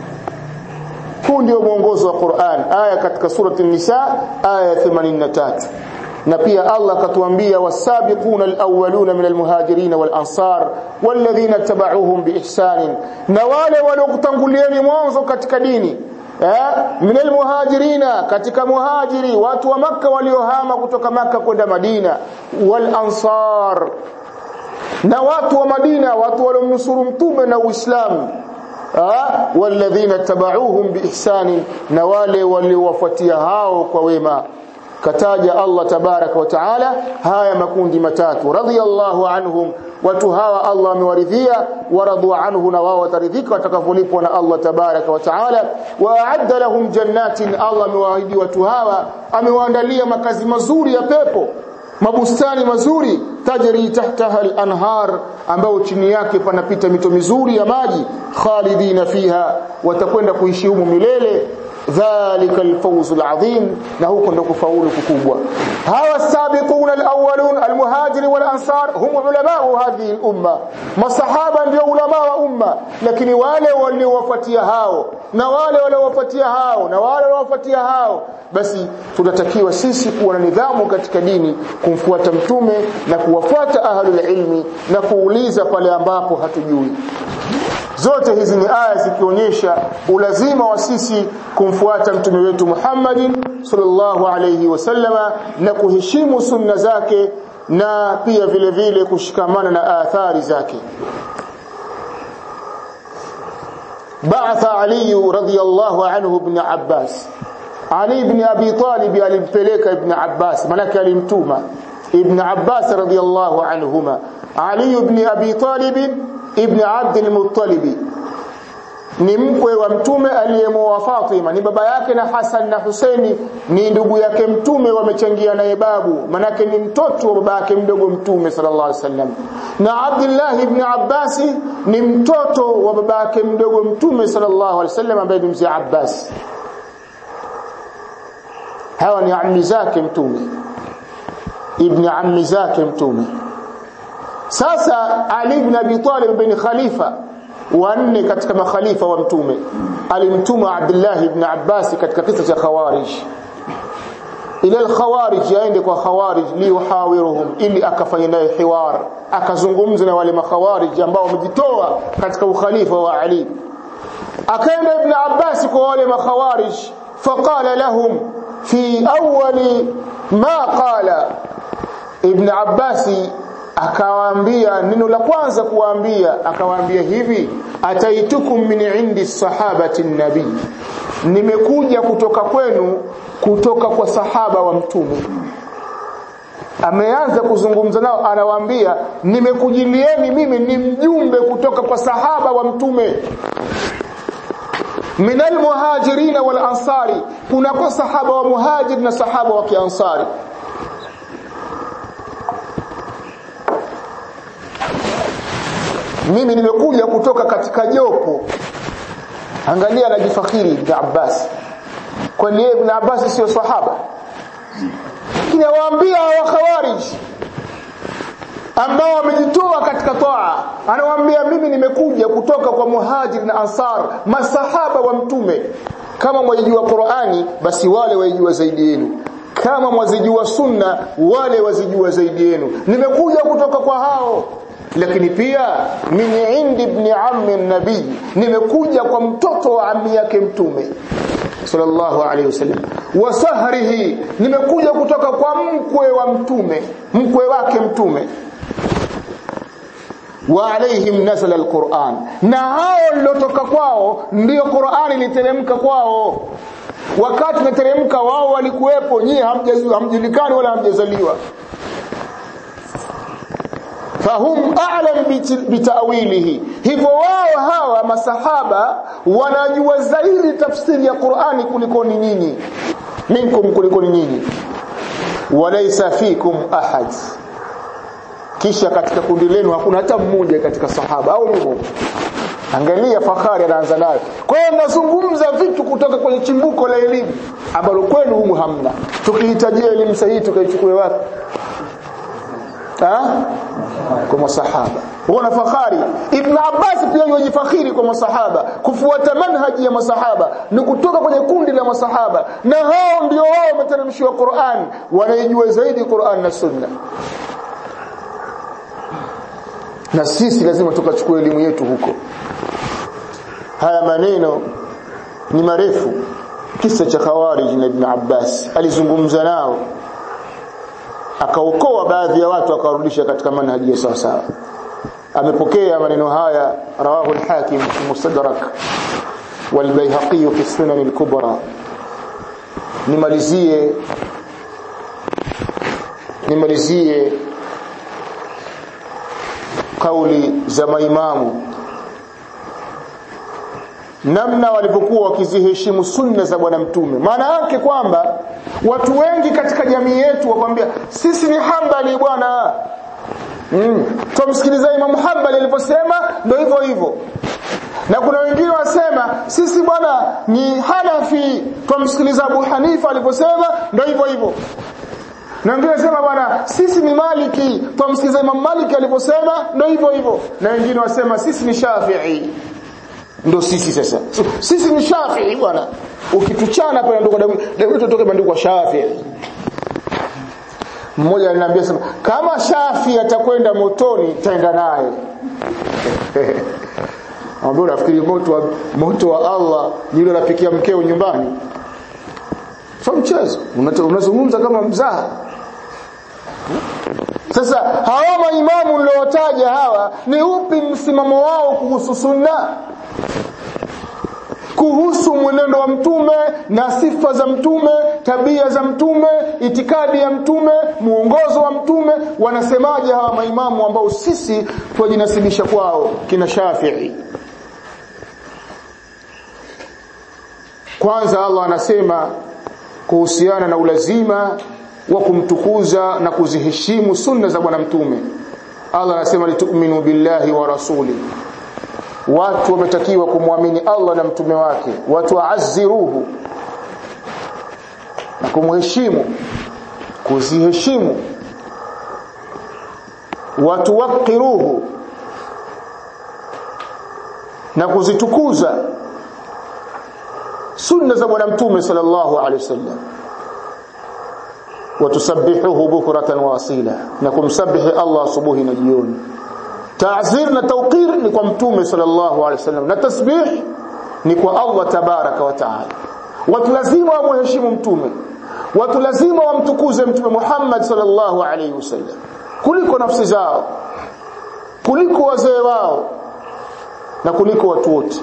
huu ndio mwongozo wa Qur'an aya katika surati an-nisa aya 83 na pia Allah akatuambia wasabiquna alawwaluna min almuhajirin walansar walladhina tabauhum biihsan na wale waliokutangulieni mwanzo katika dini eh min almuhajirina katika muhajiri watu wa maka waliohama kutoka maka kwenda Madina walansar na watu wa Madina watu waliomnusuru mtume na Uislamu walladhina tabauhum biihsani na wale waliowafuatia hao kwa wema kataja Allah tabaraka wa taala haya makundi matatu radhiyallahu anhum watu hawa Allah amewaridhia waradu anhu na wao wataridhika watakavolipwa na Allah tabaraka wa taala wa a'adda lahum jannatin Allah amewaahidi watu hawa amewaandalia makazi mazuri ya pepo mabustani mazuri tajri tahtaha al-anhar ambao chini yake panapita mito mizuri ya maji khalidina fiha watakwenda kuishi humo milele dhalika alfawz alazim na huko ndo kufaulu kukubwa hawa sabiquna alawwalun almuhajirin walansar hum ulama hadhihi alumma masahaba ndio ulama wa umma lakini wale waliowafuatia hao na wale waliowafuatia hao na wale waliowafuatia hao basi tunatakiwa sisi kuwa na nidhamu katika dini kumfuata mtume na kuwafuata ahlul ilmi na kuuliza pale ambapo hatujui zote hizi ni aya zikionyesha ulazima wa sisi kumfuata mtume wetu Muhammadin sallallahu alayhi wasallama na kuheshimu sunna zake na pia vile vile kushikamana na athari zake بعث علي رضي الله عنه ابن عباس علي بن ابي طالب alimpeleka ibn Abbas manake alimtuma ibn Abbas radiyallahu anhuma Ali ibn Abi Talib ibn Abd al-Muttalib ni mkwe wa mtume aliyemoa Fatima ni baba yake na Hassan na Husaini ni ndugu yake mtume wamechangia naye babu manake ni mtoto wa baba yake mdogo mtume sallallahu alaihi wasallam na Abdullah ibn Abbas ni mtoto wa baba yake mdogo mtume sallallahu alaihi wasallam ambaye ni mzee Abbas hawa ni ammi zake mtume ibn ammi zake mtume sasa Ali ibn Abi Talib bin Khalifa wanne katika makhalifa wa mtume alimtuma Abdullah ibn Abbas katika kisa cha Khawarij ila al-Khawarij yaende kwa Khawarij liuhawiruhum ili akafanya naye hiwar akazungumza na wale makhawarij ambao wamejitoa katika ukhalifa wa Ali akaenda ibn Abbas kwa wale makhawarij faqala lahum fi awwali ma qala ibn Abbas akawaambia neno la kwanza kuwaambia akawaambia hivi ataitukum min indi sahabati nabii nimekuja kutoka kwenu kutoka kwa sahaba wa mtume ameanza kuzungumza nao anawaambia nimekujilieni mimi ni mjumbe kutoka kwa sahaba wa mtume min almuhajirin wal ansari kuna kwa sahaba wa muhajir na sahaba wa kiansari mimi nimekuja kutoka katika jopo angalia anajifakhiri ibn Abbas kwani yeye ibn Abbas sio sahaba lakini awaambia wa khawarij ambao wamejitoa katika toa anawaambia mimi nimekuja kutoka kwa muhajir na ansar masahaba wa mtume kama mwajijua Qur'ani basi wale waijua zaidi yenu kama mwazijua sunna wale wazijua zaidi yenu nimekuja kutoka kwa hao lakini pia min indi ibn ammi nabii nimekuja kwa mtoto wa ammi yake mtume sallallahu alayhi wasallam wa sahrihi nimekuja kutoka kwa mkwe wa mtume mkwe wake mtume wa alaihim nazala alquran na hao lilotoka kwao ndio qurani iliteremka kwao wakati nateremka wao walikuwepo nyie hamjulikani wala hamjazaliwa fahum a'lam bitawilihi hivyo wao hawa masahaba wanajua zaidi tafsiri ya Qur'ani kuliko ni nyinyi minkum kuliko ni nyinyi walaysa fikum ahad kisha katika kundi lenu hakuna hata mmoja katika sahaba au nimo angalia fahari anaanza nayo kwa hiyo nazungumza vitu kutoka kwenye chimbuko la elimu ambalo kwenu humu hamna tukihitajia elimu sahihi tukaichukue wapi ha? kwa masahaba wana fahari ibn abbas pia yujifakhiri kwa masahaba kufuata manhaji ya masahaba ni kutoka kwenye kundi la masahaba na hao ndio wao wameteremshiwa Qur'an wanaijua zaidi Qur'an na sunna na sisi lazima tukachukue elimu yetu huko haya maneno ni marefu kisa cha khawarij na ibn abbas alizungumza nao akaokoa baadhi ya watu akawarudisha katika manhaji ya sawa sawa amepokea maneno haya rawahu al-hakim fi mustadrak wal bayhaqi fi sunan al-kubra nimalizie nimalizie kauli za maimamu namna walivyokuwa wakiziheshimu sunna za bwana mtume maana yake kwamba watu wengi katika jamii yetu wakwambia sisi ni hambali bwana mm. tumsikiliza Imam Hanbali aliposema ndio hivyo hivyo na kuna wengine wasema sisi bwana ni Hanafi tumsikiliza Abu Hanifa aliposema ndio hivyo hivyo na wengine wasema bwana sisi ni Maliki tumsikiliza Imam Maliki aliposema ndio hivyo hivyo na wengine wasema sisi ni Shafi'i ndo sisi sasa so, sisi ni Shafi'i bwana ukituchana pale ndo damu tutoke bandiko kwa Shafi'i mmoja aliniambia sema kama Shafi atakwenda motoni taenda naye ambao unafikiri moto wa moto wa Allah ni yule anapikia mkeo nyumbani sio mchezo unazungumza kama mzaha sasa hawa maimamu niliotaja hawa ni upi msimamo wao kuhusu sunna kuhusu mwenendo wa mtume na sifa za mtume tabia za mtume itikadi ya mtume muongozo wa mtume wanasemaje hawa maimamu ambao sisi twajinasibisha kwao kina Shafi'i kwanza Allah anasema kuhusiana na ulazima wa kumtukuza na kuziheshimu sunna za bwana mtume Allah anasema litu'minu billahi wa rasuli watu wametakiwa kumwamini Allah na mtume wake watu waazziruhu na kumheshimu kuziheshimu watu waqiruhu na kuzitukuza sunna za bwana mtume sallallahu alaihi wasallam watusabbihuhu bukratan wa asila na kumsabihi Allah asubuhi na jioni ta'zir na tawqir ni kwa mtume sallallahu alaihi wasallam na tasbih ni kwa Allah tabaraka wa taala watu lazima wamheshimu mtume watu lazima wamtukuze mtume Muhammad sallallahu alaihi wasallam kuliko nafsi zao kuliko wazee wao na kuliko watu wote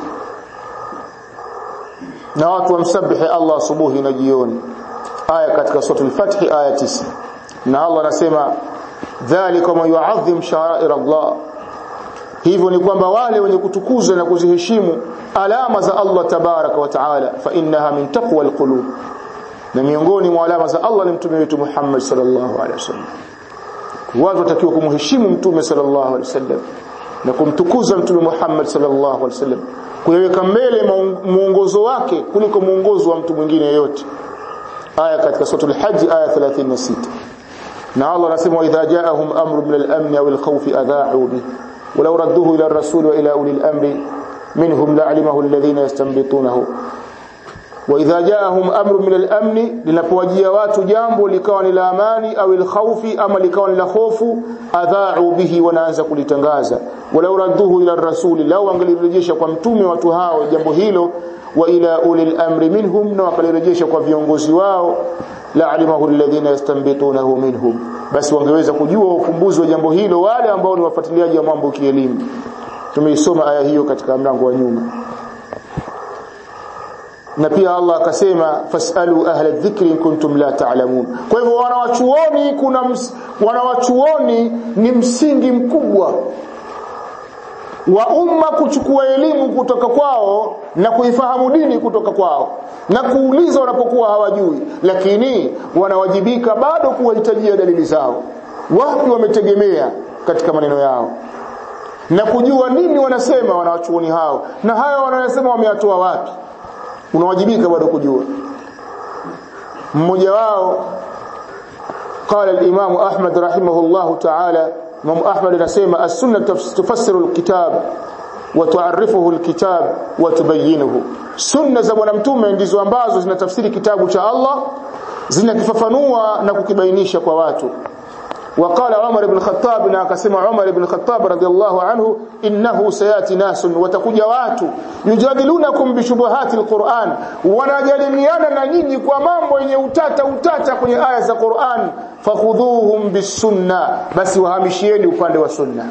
na watu wamsabihi Allah asubuhi na jioni aya katika sura al-Fath aya 9 na Allah anasema dhalika man yu'azzim sha'air Allah hivyo ni kwamba wale wenye kutukuza na kuziheshimu alama za Allah tabaraka wa taala fa innaha min taqwa alqulub na miongoni mwa alama za Allah ni mtume wetu Muhammad sallallahu alaihi wasallam watu watakiwa kumheshimu mtume sallallahu alaihi wasallam na kumtukuza mtume Muhammad sallallahu alaihi wasallam kuweka mbele muongozo wake kuliko muongozo wa mtu mwingine yeyote aya katika sura al-hajj aya 36 na Allah anasema idha ja'ahum amrun min al-amn aw al-khawf adha'u bihi ولو ردوه إلى الرسول وإلى أولي الأمر منهم لعلمه الذين يستنبطونه وإذا جاءهم أمر من الأمن لنapowajia watu jambo likawa ni la amani au alkhawfi ama likawa ni la hofu adha'u bihi wanaanza kulitangaza walau radduhu ila rasuli lau angalirejesha kwa mtume watu hao jambo hilo wa ila ulil amri minhum na wakalirejesha kwa viongozi wao la'alimahu alladhina yastanbitunahu minhum basi wangeweza kujua ufumbuzi wa jambo hilo wale ambao ni wafuatiliaji wa mambo kielimu tumeisoma aya hiyo katika mlango wa nyuma na pia Allah akasema fasalu ahla dhikri in kuntum la ta'lamun kwa hivyo wanawachuoni kuna ms, wanawachuoni ni msingi mkubwa wa umma kuchukua elimu kutoka kwao na kuifahamu dini kutoka kwao na kuuliza wanapokuwa hawajui lakini wanawajibika bado kuwahitajia dalili zao wapi wametegemea katika maneno yao na kujua nini wanasema wanawachuoni hao na hayo wanayosema wameyatoa wapi unawajibika bado kujua mmoja wao قال الإمام أحمد رحمه الله تعالى إمام أحمد نسيما السنة تفسر الكتاب وتعرفه الكتاب وتبينه sunna za bwana mtume ndizo ambazo zinatafsiri kitabu cha Allah zinakifafanua na kukibainisha kwa watu وقال عمر بن الخطاب na akasema Umar ibn Khattab radhiallahu anhu innahu sayati nasun watakuja watu yujadilunakum bishubuhati alquran wanajadiliana na nyinyi kwa mambo yenye utata utata kwenye aya za Qur'an fakhudhuhum bisunna basi wahamishieni upande wa sunna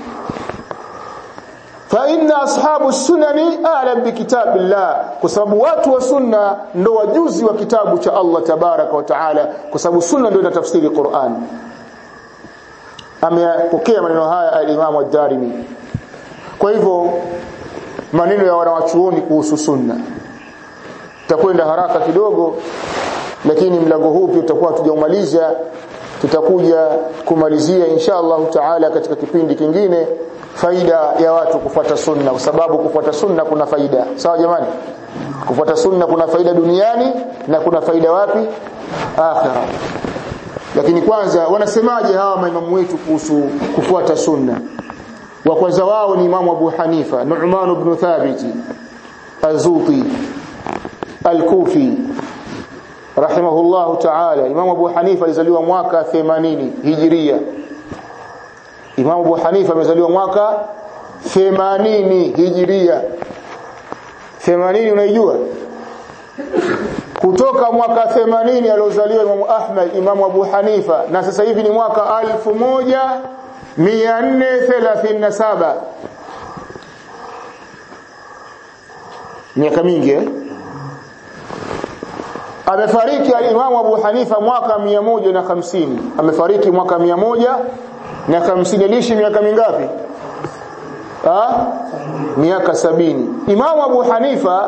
fa inna ashabu sunani a'lam bikitabillah kwa sababu watu wa sunna ndo wajuzi wa kitabu cha Allah tabaraka wa taala kwa sababu sunna ndio inatafsiri Qur'an amepokea maneno haya al-Imam ad-Darimi kwa hivyo maneno ya wanawachuoni kuhusu sunna tutakwenda haraka kidogo lakini mlango huu pia tutakuwa tujaumaliza tutakuja kumalizia insha Allah taala katika kipindi kingine faida ya watu kufuata sunna kwa sababu kufuata sunna kuna faida sawa jamani kufuata sunna kuna faida duniani na kuna faida wapi akhirah lakini kwanza wanasemaje hawa maimamu wetu kuhusu kufuata sunna wa kwanza wao ni imamu Abu Hanifa Nu'man ibn Thabit Azuti Al-Kufi rahimahullahu ta'ala imamu Abu Hanifa alizaliwa mwaka 80 Hijria Imamu Abu Hanifa amezaliwa mwaka 80 Hijria 80 unaijua kutoka mwaka 80 aliozaliwa Imamu Ahmad Imamu Abu Hanifa na sasa hivi ni mwaka 1437 miaka mingi eh? amefariki al-Imamu Abu Hanifa mwaka 150 amefariki mwaka 100 na 50 aliishi miaka mingapi ah miaka sabini Imamu Abu Hanifa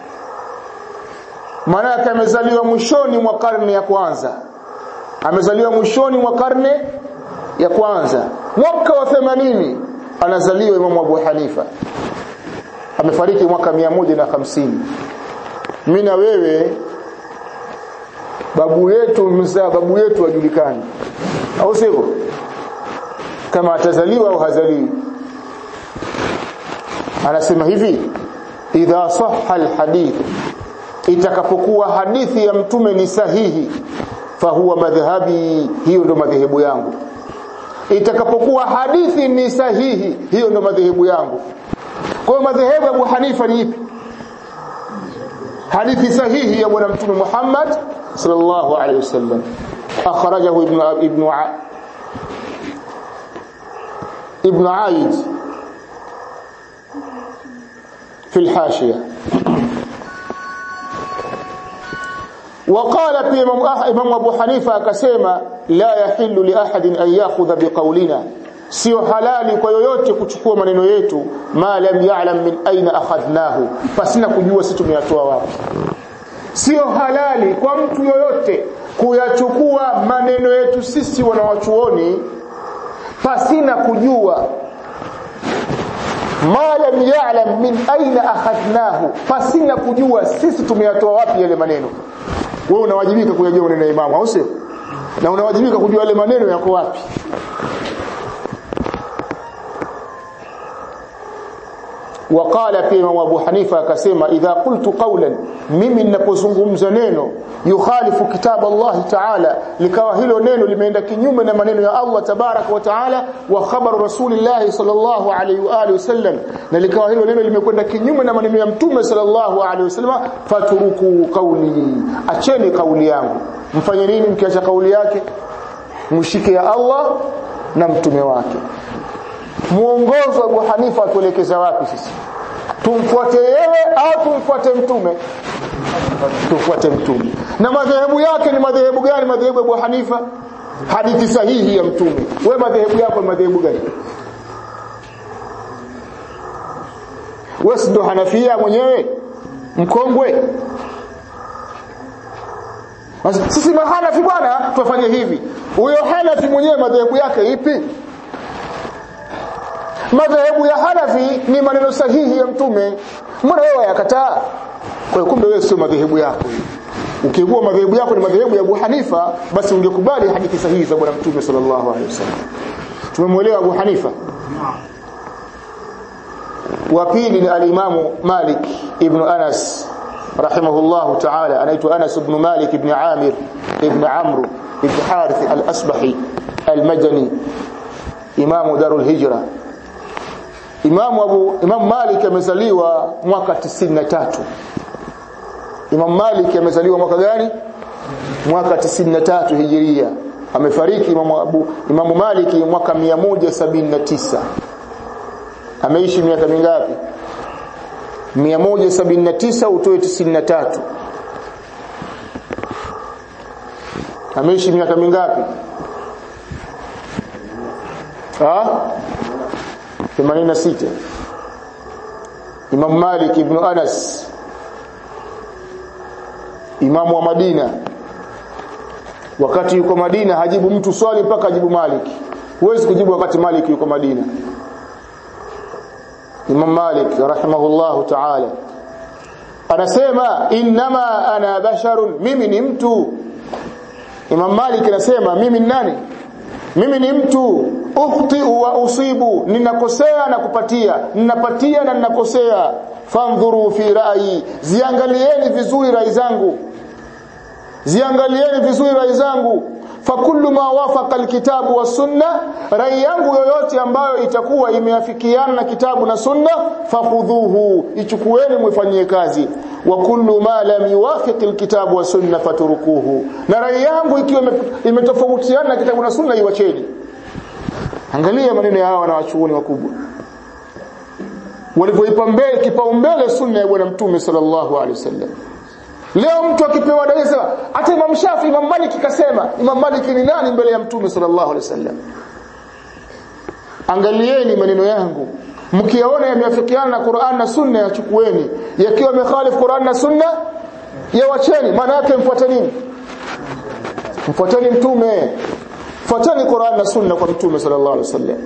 maana yake amezaliwa mwishoni mwa karne ya kwanza amezaliwa mwishoni mwa karne ya kwanza mwaka wa 80 anazaliwa Imamu Abu Hanifa amefariki mwaka 150 mimi na wewe babu yetu mzaa babu yetu ajulikani au sivyo kama atazaliwa au hazaliwi anasema hivi idha sahha alhadith itakapokuwa hadithi ya mtume ni sahihi fahuwa madhhabi hiyo ndo madhehebu yangu itakapokuwa hadithi ni sahihi hiyo ndo madhehebu yangu kwa hiyo madhehebu ya Abu Hanifa ni ipi hadithi sahihi ya bwana mtume Muhammad sallallahu alaihi wasallam akhrajahu ibn ibn ibn Aid في الحاشية وقال في إمام أبو حنيفة كسيما لا يحل لأحد أن يأخذ بقولنا sio halali kwa yoyote kuchukua maneno yetu ma lam ya'lam min aina akhadnahu pasina kujua sisi tumeyatoa wapi sio halali kwa mtu yoyote kuyachukua maneno yetu sisi wanawachuoni pasina kujua ma lam ya'lam min aina akhadnahu pasina kujua sisi tumeyatoa wapi yale maneno wewe unawajibika kuyajua maneno ya imamu au sio na unawajibika kujua yale maneno yako wapi وقال في امام ابو حنيفه akasema idha qultu qawlan mimi ninapozungumza neno yukhalifu kitab Allah ta'ala likawa hilo neno limeenda kinyume na maneno ya Allah tabaraka wa ta'ala wa khabar rasulillah sallallahu alayhi wa alihi wasallam na likawa hilo neno limekwenda kinyume na maneno ya mtume sallallahu alayhi wasallam faturuku qawli acheni kauli yangu mfanye nini mkiacha kauli yake mshike ya Allah na mtume wake muongozo wa Abu Hanifa atuelekeza wapi sisi tumfuate yeye au tumfuate mtume tumfuate mtume na madhehebu yake ni madhehebu gani madhehebu ya Abu Hanifa hadithi sahihi ya mtume wewe madhehebu yako ni madhehebu gani wewe ndo Hanafia mwenyewe mkongwe sisi mahanafi bwana tufanye hivi huyo Hanafi mwenyewe madhehebu yake ipi madhehebu ya Hanafi ni maneno sahihi ya mtume mbona wewe wayakataa kwa hiyo kumbe wewe sio madhehebu yako ukikuwa madhehebu yako ni madhehebu ya Abu Hanifa basi ungekubali hadithi sahihi za bwana mtume sallallahu alaihi wasallam tumemwelewa Abu Hanifa wa pili ni alimamu Malik ibn Anas rahimahullah ta'ala anaitwa Anas ibn Malik ibn Amir ibn Amr ibn Harith al-Asbahi al-Madani imamu Darul Hijra Imamu Abu Imam Malik amezaliwa mwaka 93 Imam Malik amezaliwa mwaka gani mwaka 93 Hijiria amefariki Imam Abu Imam Malik mwaka 179 ameishi miaka mingapi 179 utoe 93 ameishi miaka mingapi ah 86 Imam Malik ibn Anas Imam wa Madina wakati yuko Madina hajibu mtu swali mpaka ajibu Malik huwezi kujibu wakati Malik yuko Madina Imam Malik rahimahullahu ta'ala anasema inma ana basharun mimi ni mtu Imam Malik anasema mimi ni nani mimi ni mtu ukhti wa usibu ninakosea na kupatia ninapatia na ninakosea fandhuru fi rai ziangalieni vizuri rai zangu ziangalieni vizuri rai zangu fakullu ma wafaqa alkitabu was sunna rai yangu yoyote ambayo itakuwa imeafikiana na kitabu na sunna fakhudhuhu ichukueni mwifanyie kazi wa kullu ma lam yuwafiq alkitabu was sunna fatrukuhu na rai yangu ikiwa imetofautiana na kitabu na sunna iwacheni angalia maneno ya hawa na wachuoni wakubwa walivyoipa mbele kipaumbele sunna ya bwana mtume sallallahu alaihi wasallam leo mtu akipewa dalili sema hata Imam Shafi Imam Malik kasema Imam Malik ni nani mbele ya mtume sallallahu alaihi wasallam angalieni maneno yangu mkiyaona yameafikiana na Qur'an na Sunna yachukueni yakiwa yamekhalif Qur'an na Sunna yawacheni maana yake mfuateni mfuateni mtume fuateni Qur'an na Sunna kwa mtume sallallahu alaihi wasallam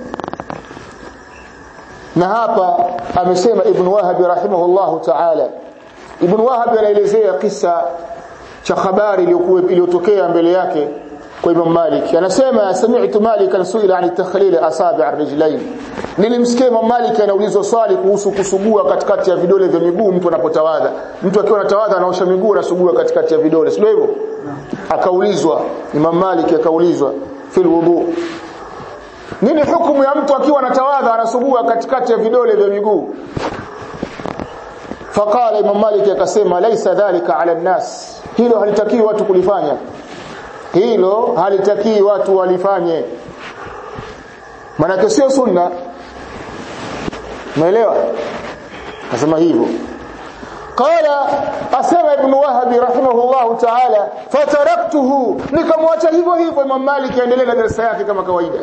na hapa amesema Ibn Wahab rahimahullahu ta'ala Ibn Wahab anaelezea kisa cha habari iliyokuwa iliyotokea mbele yake kwa Imam Malik anasema sami'tu Malik suila an takhlil asabi' ar-rijlayn nilimsikia Imam Malik anaulizwa swali kuhusu kusugua katikati ya vidole vya miguu mtu anapotawadha mtu akiwa anatawadha anaosha miguu anasugua katikati ya vidole sio hivyo akaulizwa Imam Malik akaulizwa fil wudu nini hukumu ya mtu akiwa anatawadha anasugua katikati ya vidole vya miguu faqala Imam Malik akasema laisa dhalika ala nnas hilo halitakii watu kulifanya hilo halitakii watu walifanye maana sio sunna umeelewa nasema hivyo qala asema ibn wahab rahimahullah ta'ala fataraktuhu nikamwacha hivyo hivyo Imam Malik aendelee na darasa yake kama kawaida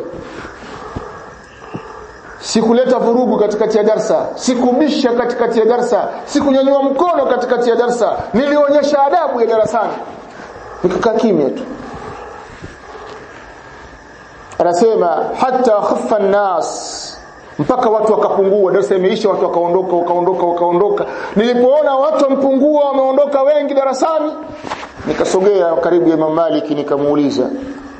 sikuleta vurugu katikati ya darsa sikubisha katikati ya darsa sikunyanyua mkono katikati ya darsa nilionyesha adabu ya darasani nikakaa kimya tu anasema hata khaffa nas mpaka watu wakapungua darasa imeisha watu wakaondoka wakaondoka wakaondoka nilipoona watu wampungua wameondoka wengi darasani nikasogea karibu ya Imam Malik nikamuuliza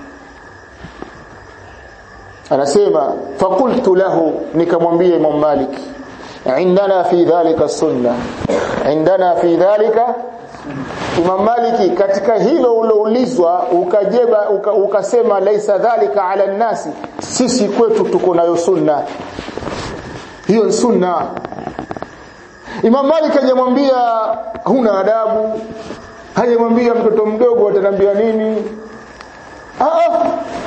anasema fakultu lahu nikamwambia Imam Malik indana fi dhalika sunna indana fi dhalika Imam Maliki katika hilo uloulizwa ukajeba uka, ukasema laisa dhalika ala nasi sisi kwetu tuko nayo sunna hiyo ni sunna Imam Malik hajamwambia huna adabu hajamwambia mtoto mdogo atanambia nini ah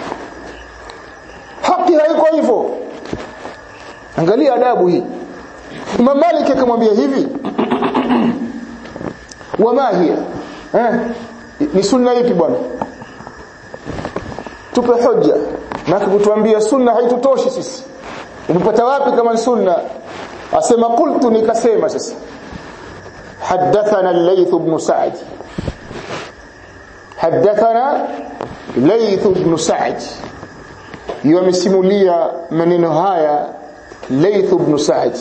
haki haiko hivyo angalia adabu hii Imam Malik akamwambia hivi wama hiya eh ni sunna ipi bwana tupe hoja na kutuambia sunna haitutoshi sisi umepata wapi kama sunna asema qultu nikasema sasa حدثنا الليث بن سعد حدثنا ليث بن سعد yamesimulia maneno haya Layth ibn Sa'd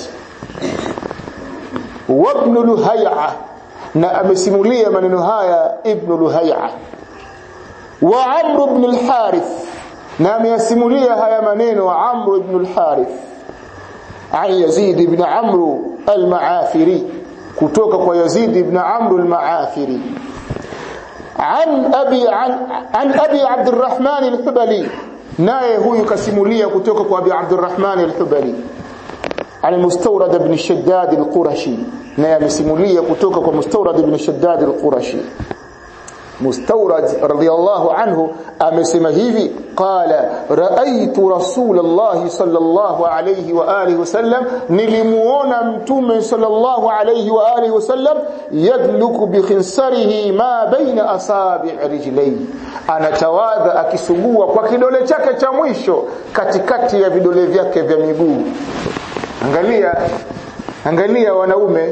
wa ibn Luhay'a na amesimulia maneno haya ibn Luhay'a wa Amr ibn al-Harith na ameyasimulia haya maneno Amr ibn al-Harith an Yazid ibn Amr al-Ma'afiri kutoka kwa Yazid ibn Amr al-Ma'afiri عن أبي عن, عن أبي عبد الرحمن الحبلي naye huyu kasimulia kutoka kwa Abi Abdurrahman al-Hubali al-Mustawrad ibn Shaddad al-Qurashi naye amesimulia kutoka kwa Mustawrad ibn Shaddad al-Qurashi Mustawrad radiyallahu anhu amesema hivi qala raaitu rasulullah sallallahu alayhi wa alihi wasallam nilimuona mtume sallallahu alayhi wa alihi wasallam yadluku bi khinsarihi ma baina asabi' rijlayhi anatawadha akisugua kwa kidole chake cha mwisho katikati ya vidole vyake vya miguu angalia angalia wanaume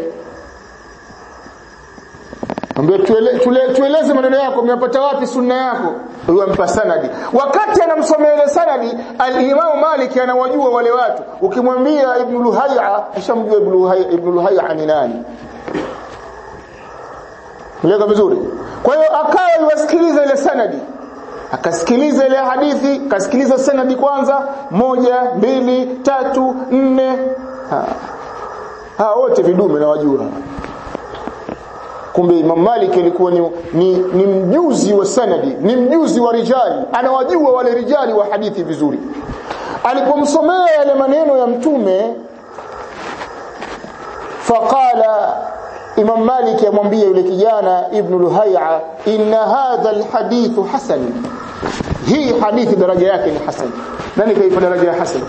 Ambia tuele, tuele, tueleze maneno yako umeyapata wapi sunna yako huyo ampa sanadi wakati anamsomea ile sanadi al-Imam Malik anawajua wale watu ukimwambia Ibn Luhayya ushamjua Ibn Luhayya Ibn Luhayya ni nani Mweleka vizuri kwa hiyo akawa yuwasikiliza ile sanadi akasikiliza ile hadithi kasikiliza sanadi kwanza moja mbili tatu nne ha, ha wote vidume na wajua kumbe Imam Malik alikuwa ni, ni, ni mjuzi wa sanadi ni mjuzi wa rijali anawajua wale rijali wa hadithi vizuri alipomsomea yale maneno ya mtume faqala Imam Malik amwambia yule kijana Ibn Luhay'a inna hadha alhadithu hasan hii hadithi daraja yake ni hasan nani kaipa daraja ya hasan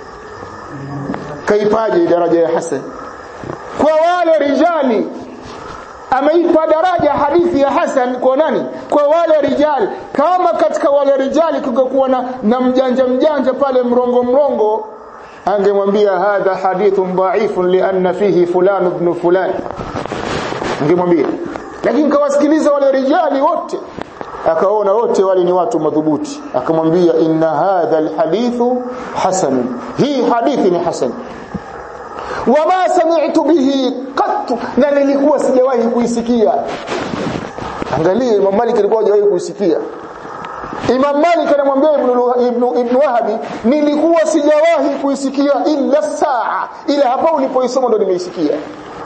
kaipaje daraja ya hasan kwa wale rijali ameipa daraja hadithi ya Hasan kwa nani? Kwa wale rijali. Kama katika wale rijali kungekuwa na, na mjanja mjanja pale mrongo mrongo, angemwambia hadha hadithun dha'ifun lianna fihi fulan ibn fulan, angemwambia. Lakini kawasikiliza wale rijali wote, akaona wote wale ni watu madhubuti, akamwambia inna hadha alhadithu hasan, hii hadithi ni hasan wama sami'tu bihi qattu na nilikuwa sijawahi kuisikia angalia Imam Malik alikuwa hajawahi kuisikia Imam Malik anamwambia Ibn Ibn Ibn Wahabi nilikuwa sijawahi kuisikia illa saa ila hapa ulipoisoma ndo nimeisikia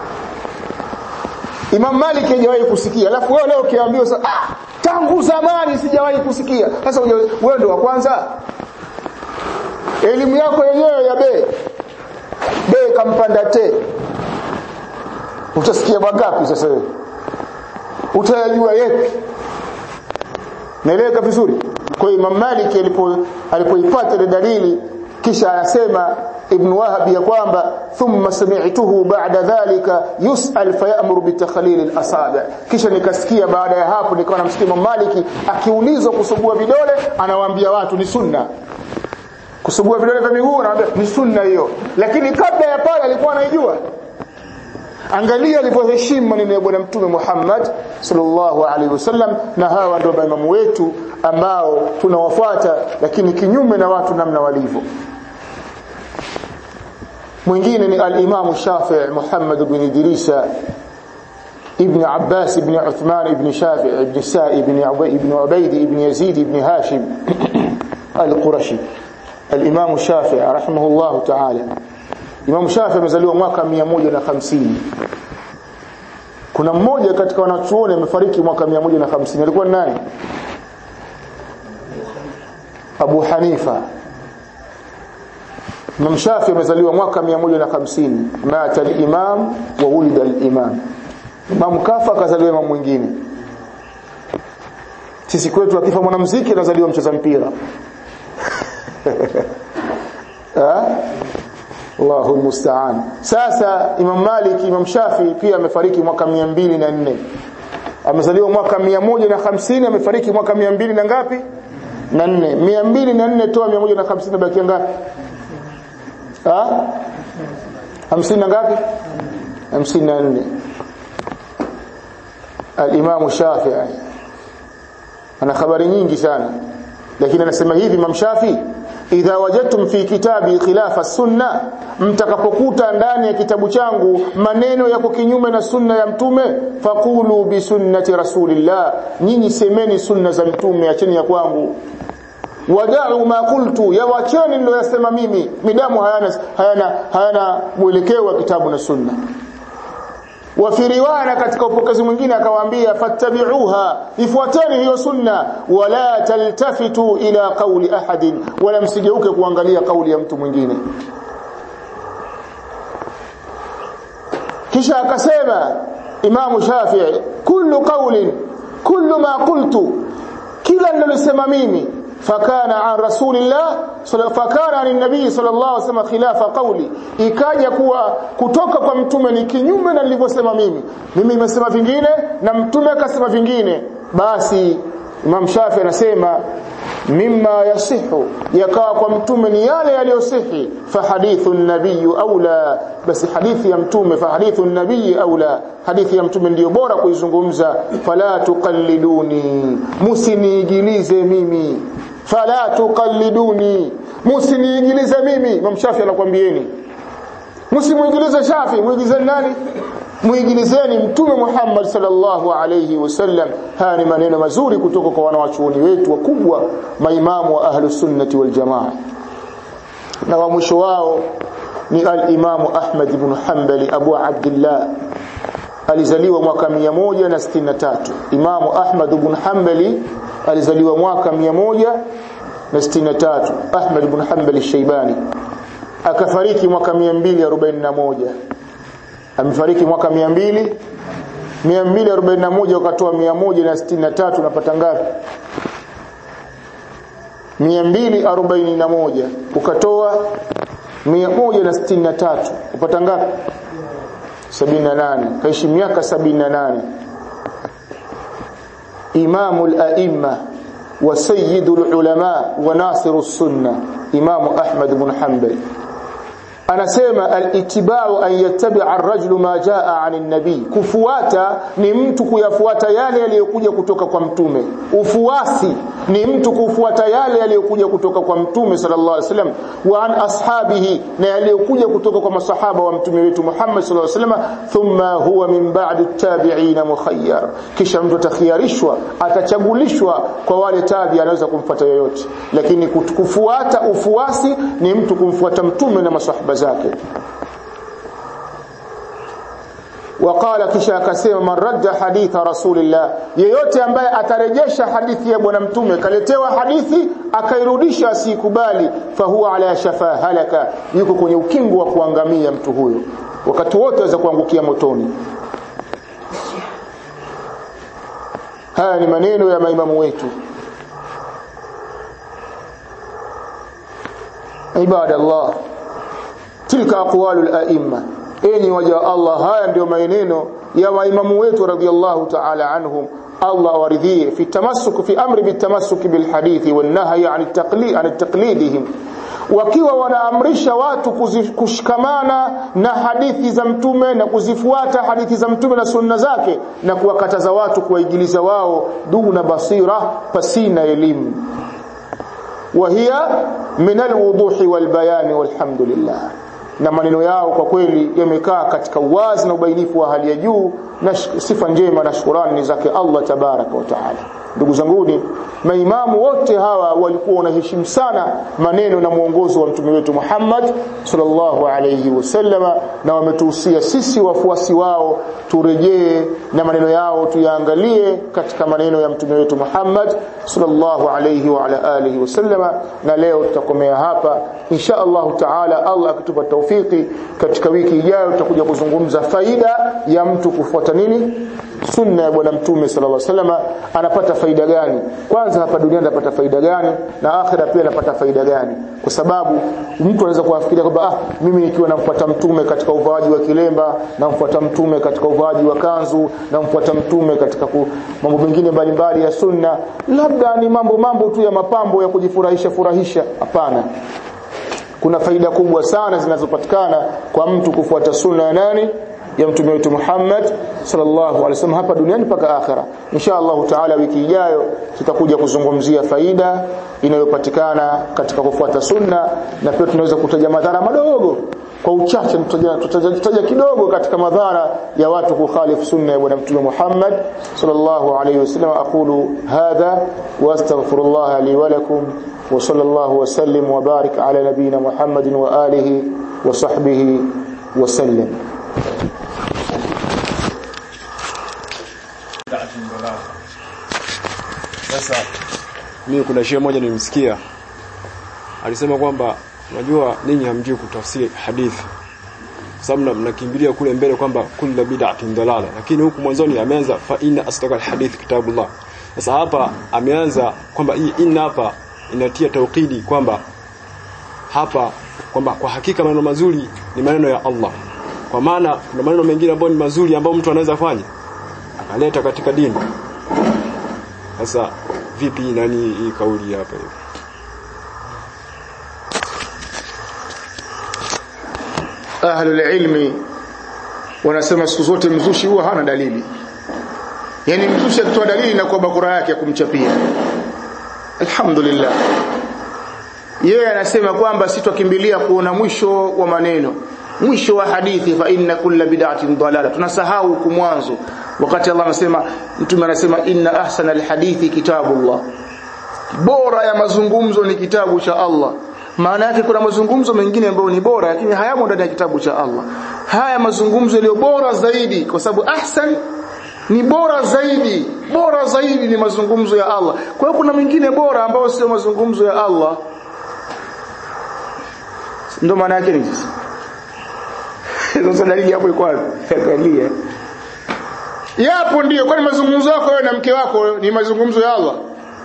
Imam Malik hajawahi kusikia alafu wewe leo ukiambiwa ah tangu zamani sijawahi kusikia sasa wewe ndo wa kwanza elimu yako yenyewe ya bei bei kampanda te utasikia wangapi sasa wewe utayajua yepi naeleweka vizuri kwa hiyo Imam Malik alipo alipoipata ile dalili kisha anasema Ibn Wahab ya kwamba thumma sami'tuhu ba'da dhalika yus'al fayamuru bitakhlil al-asabi' kisha nikasikia baada ya hapo nikawa namsikia Imam Malik akiulizwa kusugua vidole anawaambia watu ni sunna kusugua vidole vya miguu anawaambia ni sunna hiyo lakini kabla ya pale alikuwa anaijua angalia alivyoheshimu maneno ya bwana mtume Muhammad sallallahu alaihi wasallam na hawa ndio maimamu wetu ambao tunawafuata lakini kinyume na watu namna walivyo mwingine ni al-Imam Shafi'i Muhammad ibn Idrisa ابن عباس ابن عثمان ابن شافع ابن سائب ابن ابن عبيد ابن يزيد ابن هاشم القرشي الإمام الشافعي رحمه الله تعالى Imam Shafi amezaliwa mwaka 150 kuna mmoja katika wanachuoni amefariki mwaka 150 alikuwa ni nani Abu Hanifa Imam Shafi amezaliwa mwaka 150 mata al-imam wa wulida al-imam Imam kafa akazaliwa imam mwingine sisi kwetu akifa mwanamuziki anazaliwa mcheza mpira Allahu musta'an. Sasa Imam Malik, Imam Shafi pia amefariki mwaka 204. Amezaliwa mwaka 150 amefariki mwaka 200 na ngapi? na nne mia mbili na nne toa mia moja na hamsini na bakia ngapi ha? hamsini na ngapi hamsini na nne alimamu shafii ana habari nyingi sana lakini anasema hivi Imam Shafi idha wajadtum fi kitabi khilafa sunna mtakapokuta ndani ya kitabu changu maneno yako kinyume na sunna ya mtume faqulu bi sunnati rasulillah nyinyi semeni sunna za mtume acheni ya kwangu wadau ma qultu ya wacheni niloyasema mimi midamu hayana hayana hayana mwelekeo wa kitabu na sunna wa fi riwaya katika upokezi mwingine akawaambia fattabi'uha ifuateni hiyo sunna wala taltafitu ila qawli ahadin wala msigeuke kuangalia kauli ya mtu mwingine kisha akasema Imam Shafi'i kullu qawlin kullu ma qultu kila nilosema mimi fakana an rasulillah fakana an nabii sallallahu alaihi wasallam khilafa qawli ikaja kuwa kutoka kwa mtume ni kinyume na nilivyosema mimi mimi nimesema vingine na mtume akasema vingine basi Imam Shafi anasema mimma yasihu yakawa kwa mtume ni yale yaliyosihi fa hadithu nabii aula basi hadithi ya mtume fa hadithu nabii aula hadithi ya mtume ndiyo bora kuizungumza fala tuqalliduni musiniigilize mimi fala tuqalliduni musiniigilize mimi Imam Shafi anakuambieni msimuigilize Shafi muigilizeni nani muigilizeni mtume Muhammad sallallahu alayhi wasallam haya ni maneno mazuri kutoka kwa wanawachuoni wetu wakubwa maimamu wa ahlus sunnati wal jamaa na wa mwisho wao ni al-Imamu Ahmad ibn Hanbali Abu Abdullah alizaliwa mwaka 163 Imamu Ahmad ibn Hanbali alizaliwa mwaka 163 Ahmad ibn Hanbali Shaybani akafariki mwaka 241 amefariki mwaka 200 241 ukatoa 163 unapata ngapi 241 ukatoa 163 upata ngapi 78 kaishi miaka 78 imamul aimma wa sayyidul ulama wa nasirus sunna imamu ahmad ibn hanbal anasema al-ittiba'u an yattabi'a ar-rajulu ma jaa 'ani an-nabi kufuata ni mtu kuyafuata yale yaliyokuja kutoka kwa mtume ufuasi ni mtu kufuata yale yaliyokuja kutoka kwa mtume sallallahu alaihi wasallam wa an ashabihi na yaliyokuja kutoka kwa masahaba wa mtume wetu Muhammad sallallahu alaihi wasallam thumma huwa min ba'di at-tabi'ina mukhayyar kisha mtu atakhiyarishwa atachagulishwa kwa wale tabi anaweza kumfuata yoyote lakini kufuata ufuasi ni mtu kumfuata mtume na masahaba zake وقال kisha akasema man radda haditha rasulillah yeyote ambaye atarejesha hadithi ya bwana mtume kaletewa hadithi akairudisha asikubali fahuwa ala shafa halaka yuko kwenye ukingo wa kuangamia mtu huyo wakati wote aweza kuangukia motoni haya ni maneno ya maimamu wetu ibadallah tilka aqwalul a'imma enyi waja Allah haya ndio maneno ya maimamu wetu radhiallahu ta'ala anhum Allah awaridhie fi tamassuk fi amri bitamassuk bil hadithi wan nahyi an taqlid an taqlidihim wakiwa wanaamrisha watu kushikamana na hadithi za mtume na kuzifuata hadithi za mtume na sunna zake na kuwakataza watu kuwaigiliza wao duna basira pasina elimu وهي من الوضوح والبيان والحمد لله na maneno yao kwa kweli yamekaa katika uwazi na ubainifu wa hali ya juu na sifa njema na shukrani ni zake Allah tabaraka wa taala ndugu zanguni maimamu wote hawa walikuwa wanaheshimu sana maneno na mwongozo wa mtume wetu Muhammad sallallahu alayhi wasallama na wametuhusia sisi wafuasi wao turejee na maneno yao tuyaangalie katika maneno ya mtume wetu Muhammad sallallahu alayhi wa ala alihi wasallama na leo tutakomea hapa insha Allah taala Allah akitupa taufiki katika wiki ijayo tutakuja kuzungumza faida ya mtu kufuata nini sunna ya bwana mtume sallallahu alaihi wasallam anapata faida gani kwanza hapa duniani anapata faida gani na akhira pia anapata faida gani kwa sababu mtu anaweza kuafikiria kwamba ah mimi nikiwa namfuata mtume katika uvaaji wa kilemba namfuata mtume katika uvaaji wa kanzu namfuata mtume katika ku, mambo mengine mbalimbali ya sunna labda ni mambo mambo tu ya mapambo ya kujifurahisha furahisha hapana kuna faida kubwa sana zinazopatikana kwa mtu kufuata sunna ya nani ya mtume wetu Muhammad sallallahu alaihi wasallam hapa duniani mpaka akhera insha Allah taala wiki ijayo tutakuja kuzungumzia faida inayopatikana katika kufuata sunna na pia tunaweza kutaja madhara madogo kwa uchache tutaja kidogo katika madhara ya watu kukhalifu sunna ya bwana mtume Muhammad sallallahu alaihi wasallam aqulu hadha wa astaghfirullah li wa lakum wa sallallahu wa sallim wa barik ala nabiyyina Muhammadin wa alihi wa sahbihi wa sallam Sasa mimi kuna shehe moja nilimsikia alisema kwamba unajua ninyi hamjui kutafsiri hadithi sababu mnakimbilia kule mbele kwamba kullu bid'atin dalala lakini huku mwanzoni ameanza fa inna asdaqal hadith kitabullah sasa hapa ameanza kwamba hii inna hapa inatia taukidi kwamba hapa kwamba kwa hakika maneno mazuri ni maneno ya Allah kwa maana kuna maneno mengine ambayo ni mazuri ambayo mtu anaweza fanya akaleta katika dini sasa vipi nani hii kauli hapa hiyo ahlul ilmi wanasema siku zote mzushi huwa hana dalili yani mzushi akitoa dalili na kwa bakura yake ya kumchapia alhamdulillah yeye anasema kwamba sitokimbilia kuona mwisho wa maneno mwisho wa hadithi fa inna kulla bid'atin dalala tunasahau huku mwanzo wakati Allah anasema mtume anasema inna ahsana alhadithi kitabullah bora ya mazungumzo ni kitabu cha Allah maana yake kuna mazungumzo mengine ambayo ni bora lakini hayamo ndani ya kitabu cha Allah haya mazungumzo yaliyo bora zaidi kwa sababu ahsan ni bora zaidi bora zaidi ni mazungumzo ya Allah kwa hiyo kuna mengine bora ambayo sio mazungumzo ya Allah ndio maana yake ni sisi sasa dalili hapo iko wapi angalia yapo ndio kwani mazungumzo yako wewe na mke wako ni mazungumzo ya Allah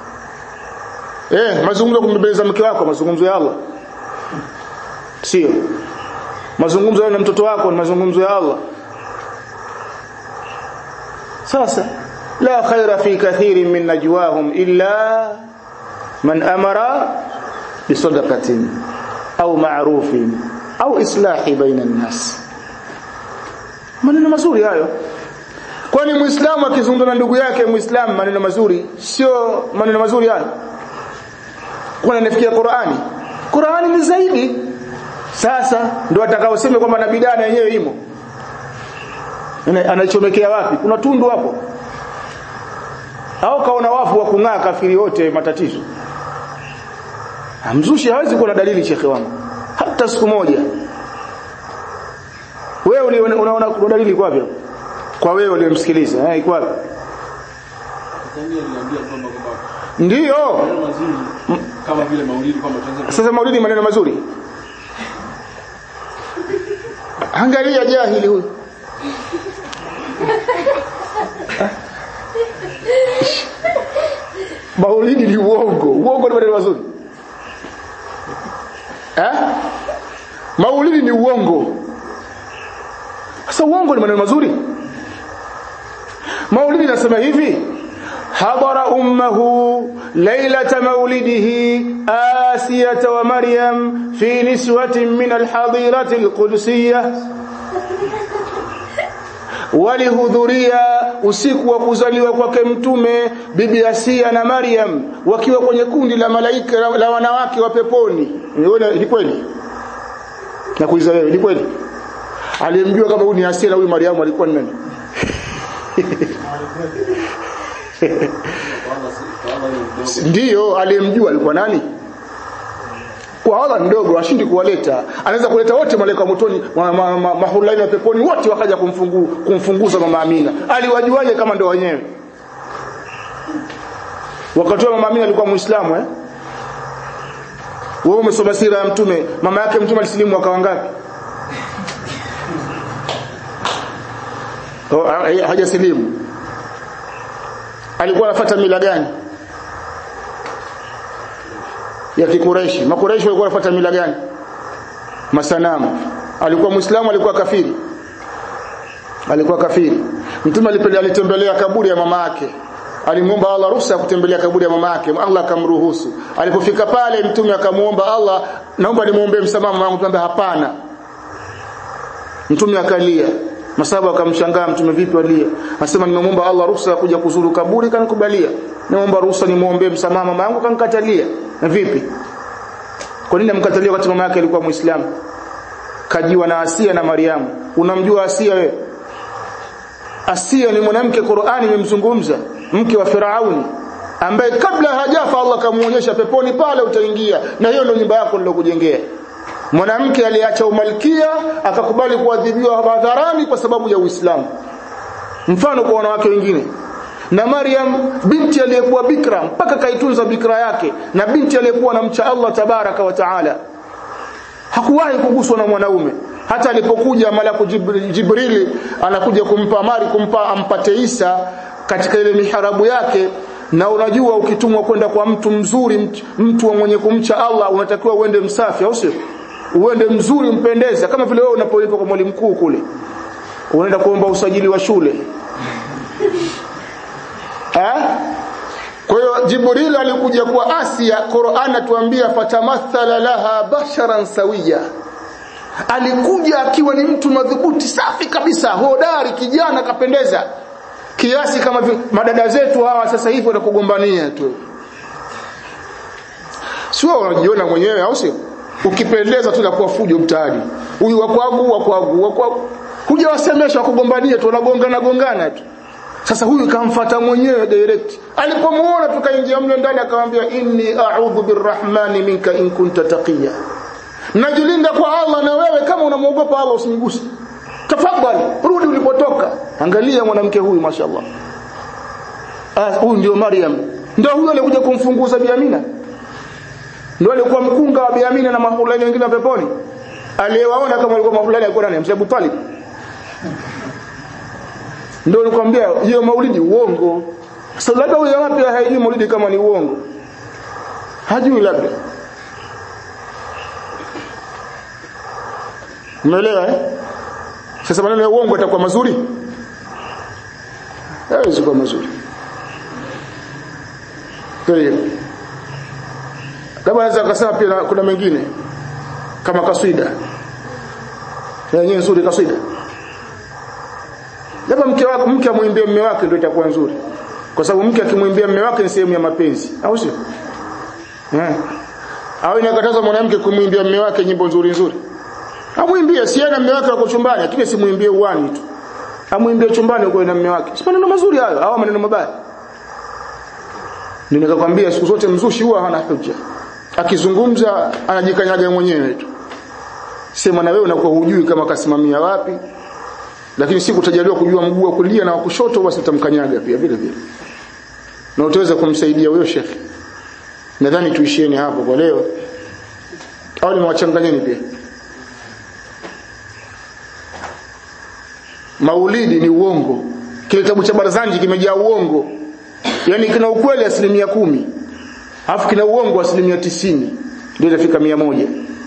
eh mazungumzo kumbebeleza mke wako mazungumzo ya Allah sio mazungumzo na mtoto wako ni mazungumzo ya Allah sasa la khaira fi kathirin min najwahum illa man amara bisadaqatin au ma'rufin au islahi baina an-nas maneno mazuri hayo kwani muislamu akizungumza na ndugu yake muislamu maneno mazuri sio maneno mazuri hayo kwani anafikia Qur'ani Qur'ani ni zaidi sasa ndio atakaosema kwamba na bidaa na yenyewe imo anachomekea wapi kuna tundu hapo au kaona wafu wa kung'aa kafiri wote matatizo mzushi hawezi kuwa na dalili shekhe wangu hata siku moja wewe unaona kuna dalili kwa wapi kwa wewe uliyemsikiliza eh iko wapi ndiyo kama vile maulidi kwamba sasa maulidi maneno mazuri angalia jahili huyu maulidi ni uongo uongo ni maneno mazuri eh maulidi ni uongo sasa uongo ni maneno mazuri maulidi nasema hivi حضر أمه ليلة مولده آسية ومريم في نسوة من الحضيرة القدسية walihudhuria usiku wa kuzaliwa kwake mtume bibi Asia na Maryam wakiwa kwenye kundi la malaika la, la wanawake wa peponi. Ni kweli? Nakuuliza wewe, ni kweli? Aliyemjua kama huyu ni Asia na huyu Maryam alikuwa ni nani? ndiyo aliyemjua alikuwa nani kwa Allah mdogo ashindi kuwaleta anaweza kuleta wote malaika motoni mahulaini ma, ma, ma, wa peponi wote wakaja kumfungu, kumfunguza mama Amina aliwajuaje kama ndio wenyewe wakati mama Amina alikuwa muislamu eh wewe umesoma sira ya mtume mama yake mtume alisilimu mwaka wangapi oh, hajasilimu alikuwa anafuata mila gani ya kikureishi makureishi walikuwa wanafuata mila gani masanamu alikuwa muislamu alikuwa kafiri alikuwa kafiri mtume alitembelea kaburi ya mama yake alimuomba Allah ruhusa kutembelea kaburi ya mama yake Allah akamruhusu alipofika pale mtume akamuomba Allah naomba nimuombe msamaha mama yangu hapana mtume akalia masaba akamshangaa mtume vipi alia anasema nimemuomba Allah ruhusa kuja kuzuru kaburi kanikubalia nimeomba ruhusa nimuombe msamaha mama yangu kanikatalia na vipi kwa nini amkatalia wakati mama yake alikuwa muislamu kajiwa na Asia na Mariamu unamjua Asia wewe Asia ni mwanamke Qur'ani imemzungumza mke wa Firauni ambaye kabla hajafa Allah kamuonyesha peponi pale utaingia na hiyo ndio nyumba yako nilokujengea mwanamke aliacha umalkia akakubali kuadhibiwa hadharani kwa sababu ya Uislamu mfano kwa wanawake wengine na Maryam binti aliyekuwa bikra mpaka kaitunza bikra yake na binti aliyekuwa anamcha Allah tabaraka wa taala hakuwahi kuguswa na mwanaume hata alipokuja malaku Jibrili anakuja kumpa amari kumpa ampate Isa katika ile miharabu yake na unajua ukitumwa kwenda kwa mtu mzuri mtu mwenye kumcha Allah unatakiwa uende msafi au sio uende mzuri mpendeza kama vile wewe unapoitwa kwa mwalimu mkuu kule unaenda kuomba usajili wa shule eh kwa hiyo Jibril alikuja kwa Asia Qur'an atuambia fatamathala laha basharan sawiya alikuja akiwa ni mtu madhubuti safi kabisa hodari kijana kapendeza kiasi kama vi, madada zetu hawa sasa hivi wanakugombania tu sio unajiona mwenyewe au sio ukipendeza tu nakuwa fujo mtaani huyu wa kwangu wa kwangu wa kwangu hujawasemesha kugombania tu wanagongana gongana tu sasa huyu kamfata mwenyewe direct alipomuona tukaingia mle ndani akamwambia inni a'udhu birrahmani minka in kunta taqiya najilinda kwa Allah na wewe kama unamuogopa Allah usiniguse tafadhali rudi ulipotoka angalia mwanamke huyu mashallah ah huyu ndio Maryam ndio huyo alikuja kumfunguza Biamina ndio alikuwa mkunga wa Biamina na mahulani wengine wa peponi aliyewaona kama alikuwa mahulani alikuwa nani Mzee Abu Talib ndio nikwambia hiyo maulidi uongo sasa labda huyo wapi haijui maulidi kama ni uongo hajui labda umeelewa eh sasa maneno ya uongo yatakuwa mazuri haiwezi kuwa mazuri kwa hiyo labda naweza kusema pia kuna mengine kama kaswida yenyewe nzuri kaswida labda mke wako mke amwimbie mume wake ndio itakuwa nzuri kwa sababu mke akimwimbia mume wake ni sehemu ya mapenzi au sio eh au inakataza mwanamke kumwimbia mume wake nyimbo nzuri nzuri amwimbie si na mume wake wako chumbani lakini simwimbie uwani tu amwimbie chumbani uko na mume wake si maneno mazuri hayo au maneno mabaya nikakwambia siku zote mzushi huwa hana hujja akizungumza anajikanyaga mwenyewe tu sema na wewe unakuwa hujui kama kasimamia wapi lakini siku utajaliwa kujua mguu wa kulia na wa kushoto basi utamkanyaga pia vile vile na utaweza kumsaidia huyo shekhi nadhani tuishieni hapo kwa leo au nimewachanganyeni pia maulidi ni uongo kile kitabu cha barazanji kimejaa uongo yani kina ukweli asilimia kumi alafu kina uongo asilimia tisini ndio itafika mia moja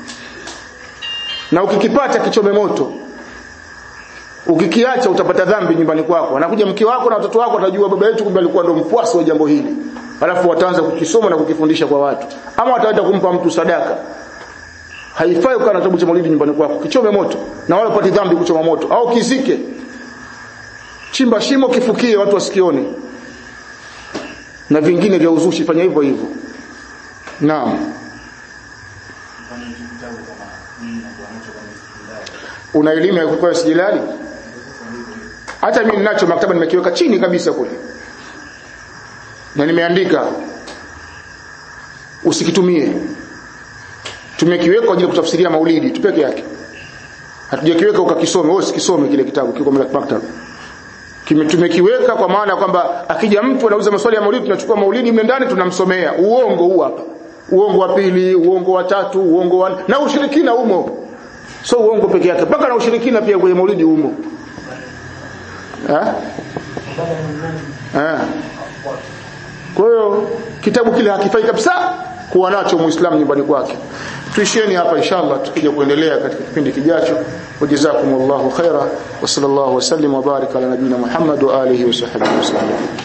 na ukikipata kichome moto ukikiacha utapata dhambi nyumbani kwako anakuja mke wako na watoto wako watajua baba yetu kumbe alikuwa ndo mfuasi wa jambo hili alafu wataanza kukisoma na kukifundisha kwa watu ama wataenda kumpa mtu sadaka haifai ukawa na kitabu cha maulidi nyumbani kwako kichome moto na wala upati dhambi kuchoma moto au kizike chimba shimo kifukie watu wasikione na vingine vya uzushi fanya hivyo hivyo naam una elimu ya kukoa sijilali hata mimi ninacho maktaba nimekiweka chini kabisa kule na nimeandika usikitumie tumekiweka kwa ajili ya kutafsiria maulidi tu peke yake hatujakiweka ukakisome wewe usikisome kile kitabu kiko maktaba tumekiweka kwa maana kwamba akija mtu anauza maswali ya maulidi tunachukua maulidi mle ndani tunamsomea uongo huu hapa uongo wa pili uongo wa tatu uongo wa na ushirikina umo so uongo peke yake mpaka na ushirikina pia kwenye maulidi umo eh eh kwa hiyo kitabu kile hakifai kabisa kuwa nacho muislamu nyumbani kwake tuishieni hapa inshallah tukija kuendelea katika kipindi kijacho wajazakumullahu khaira wa sallallahu wasallim wa baraka ala nabina muhammad wa alihi wa sahbihi wasallam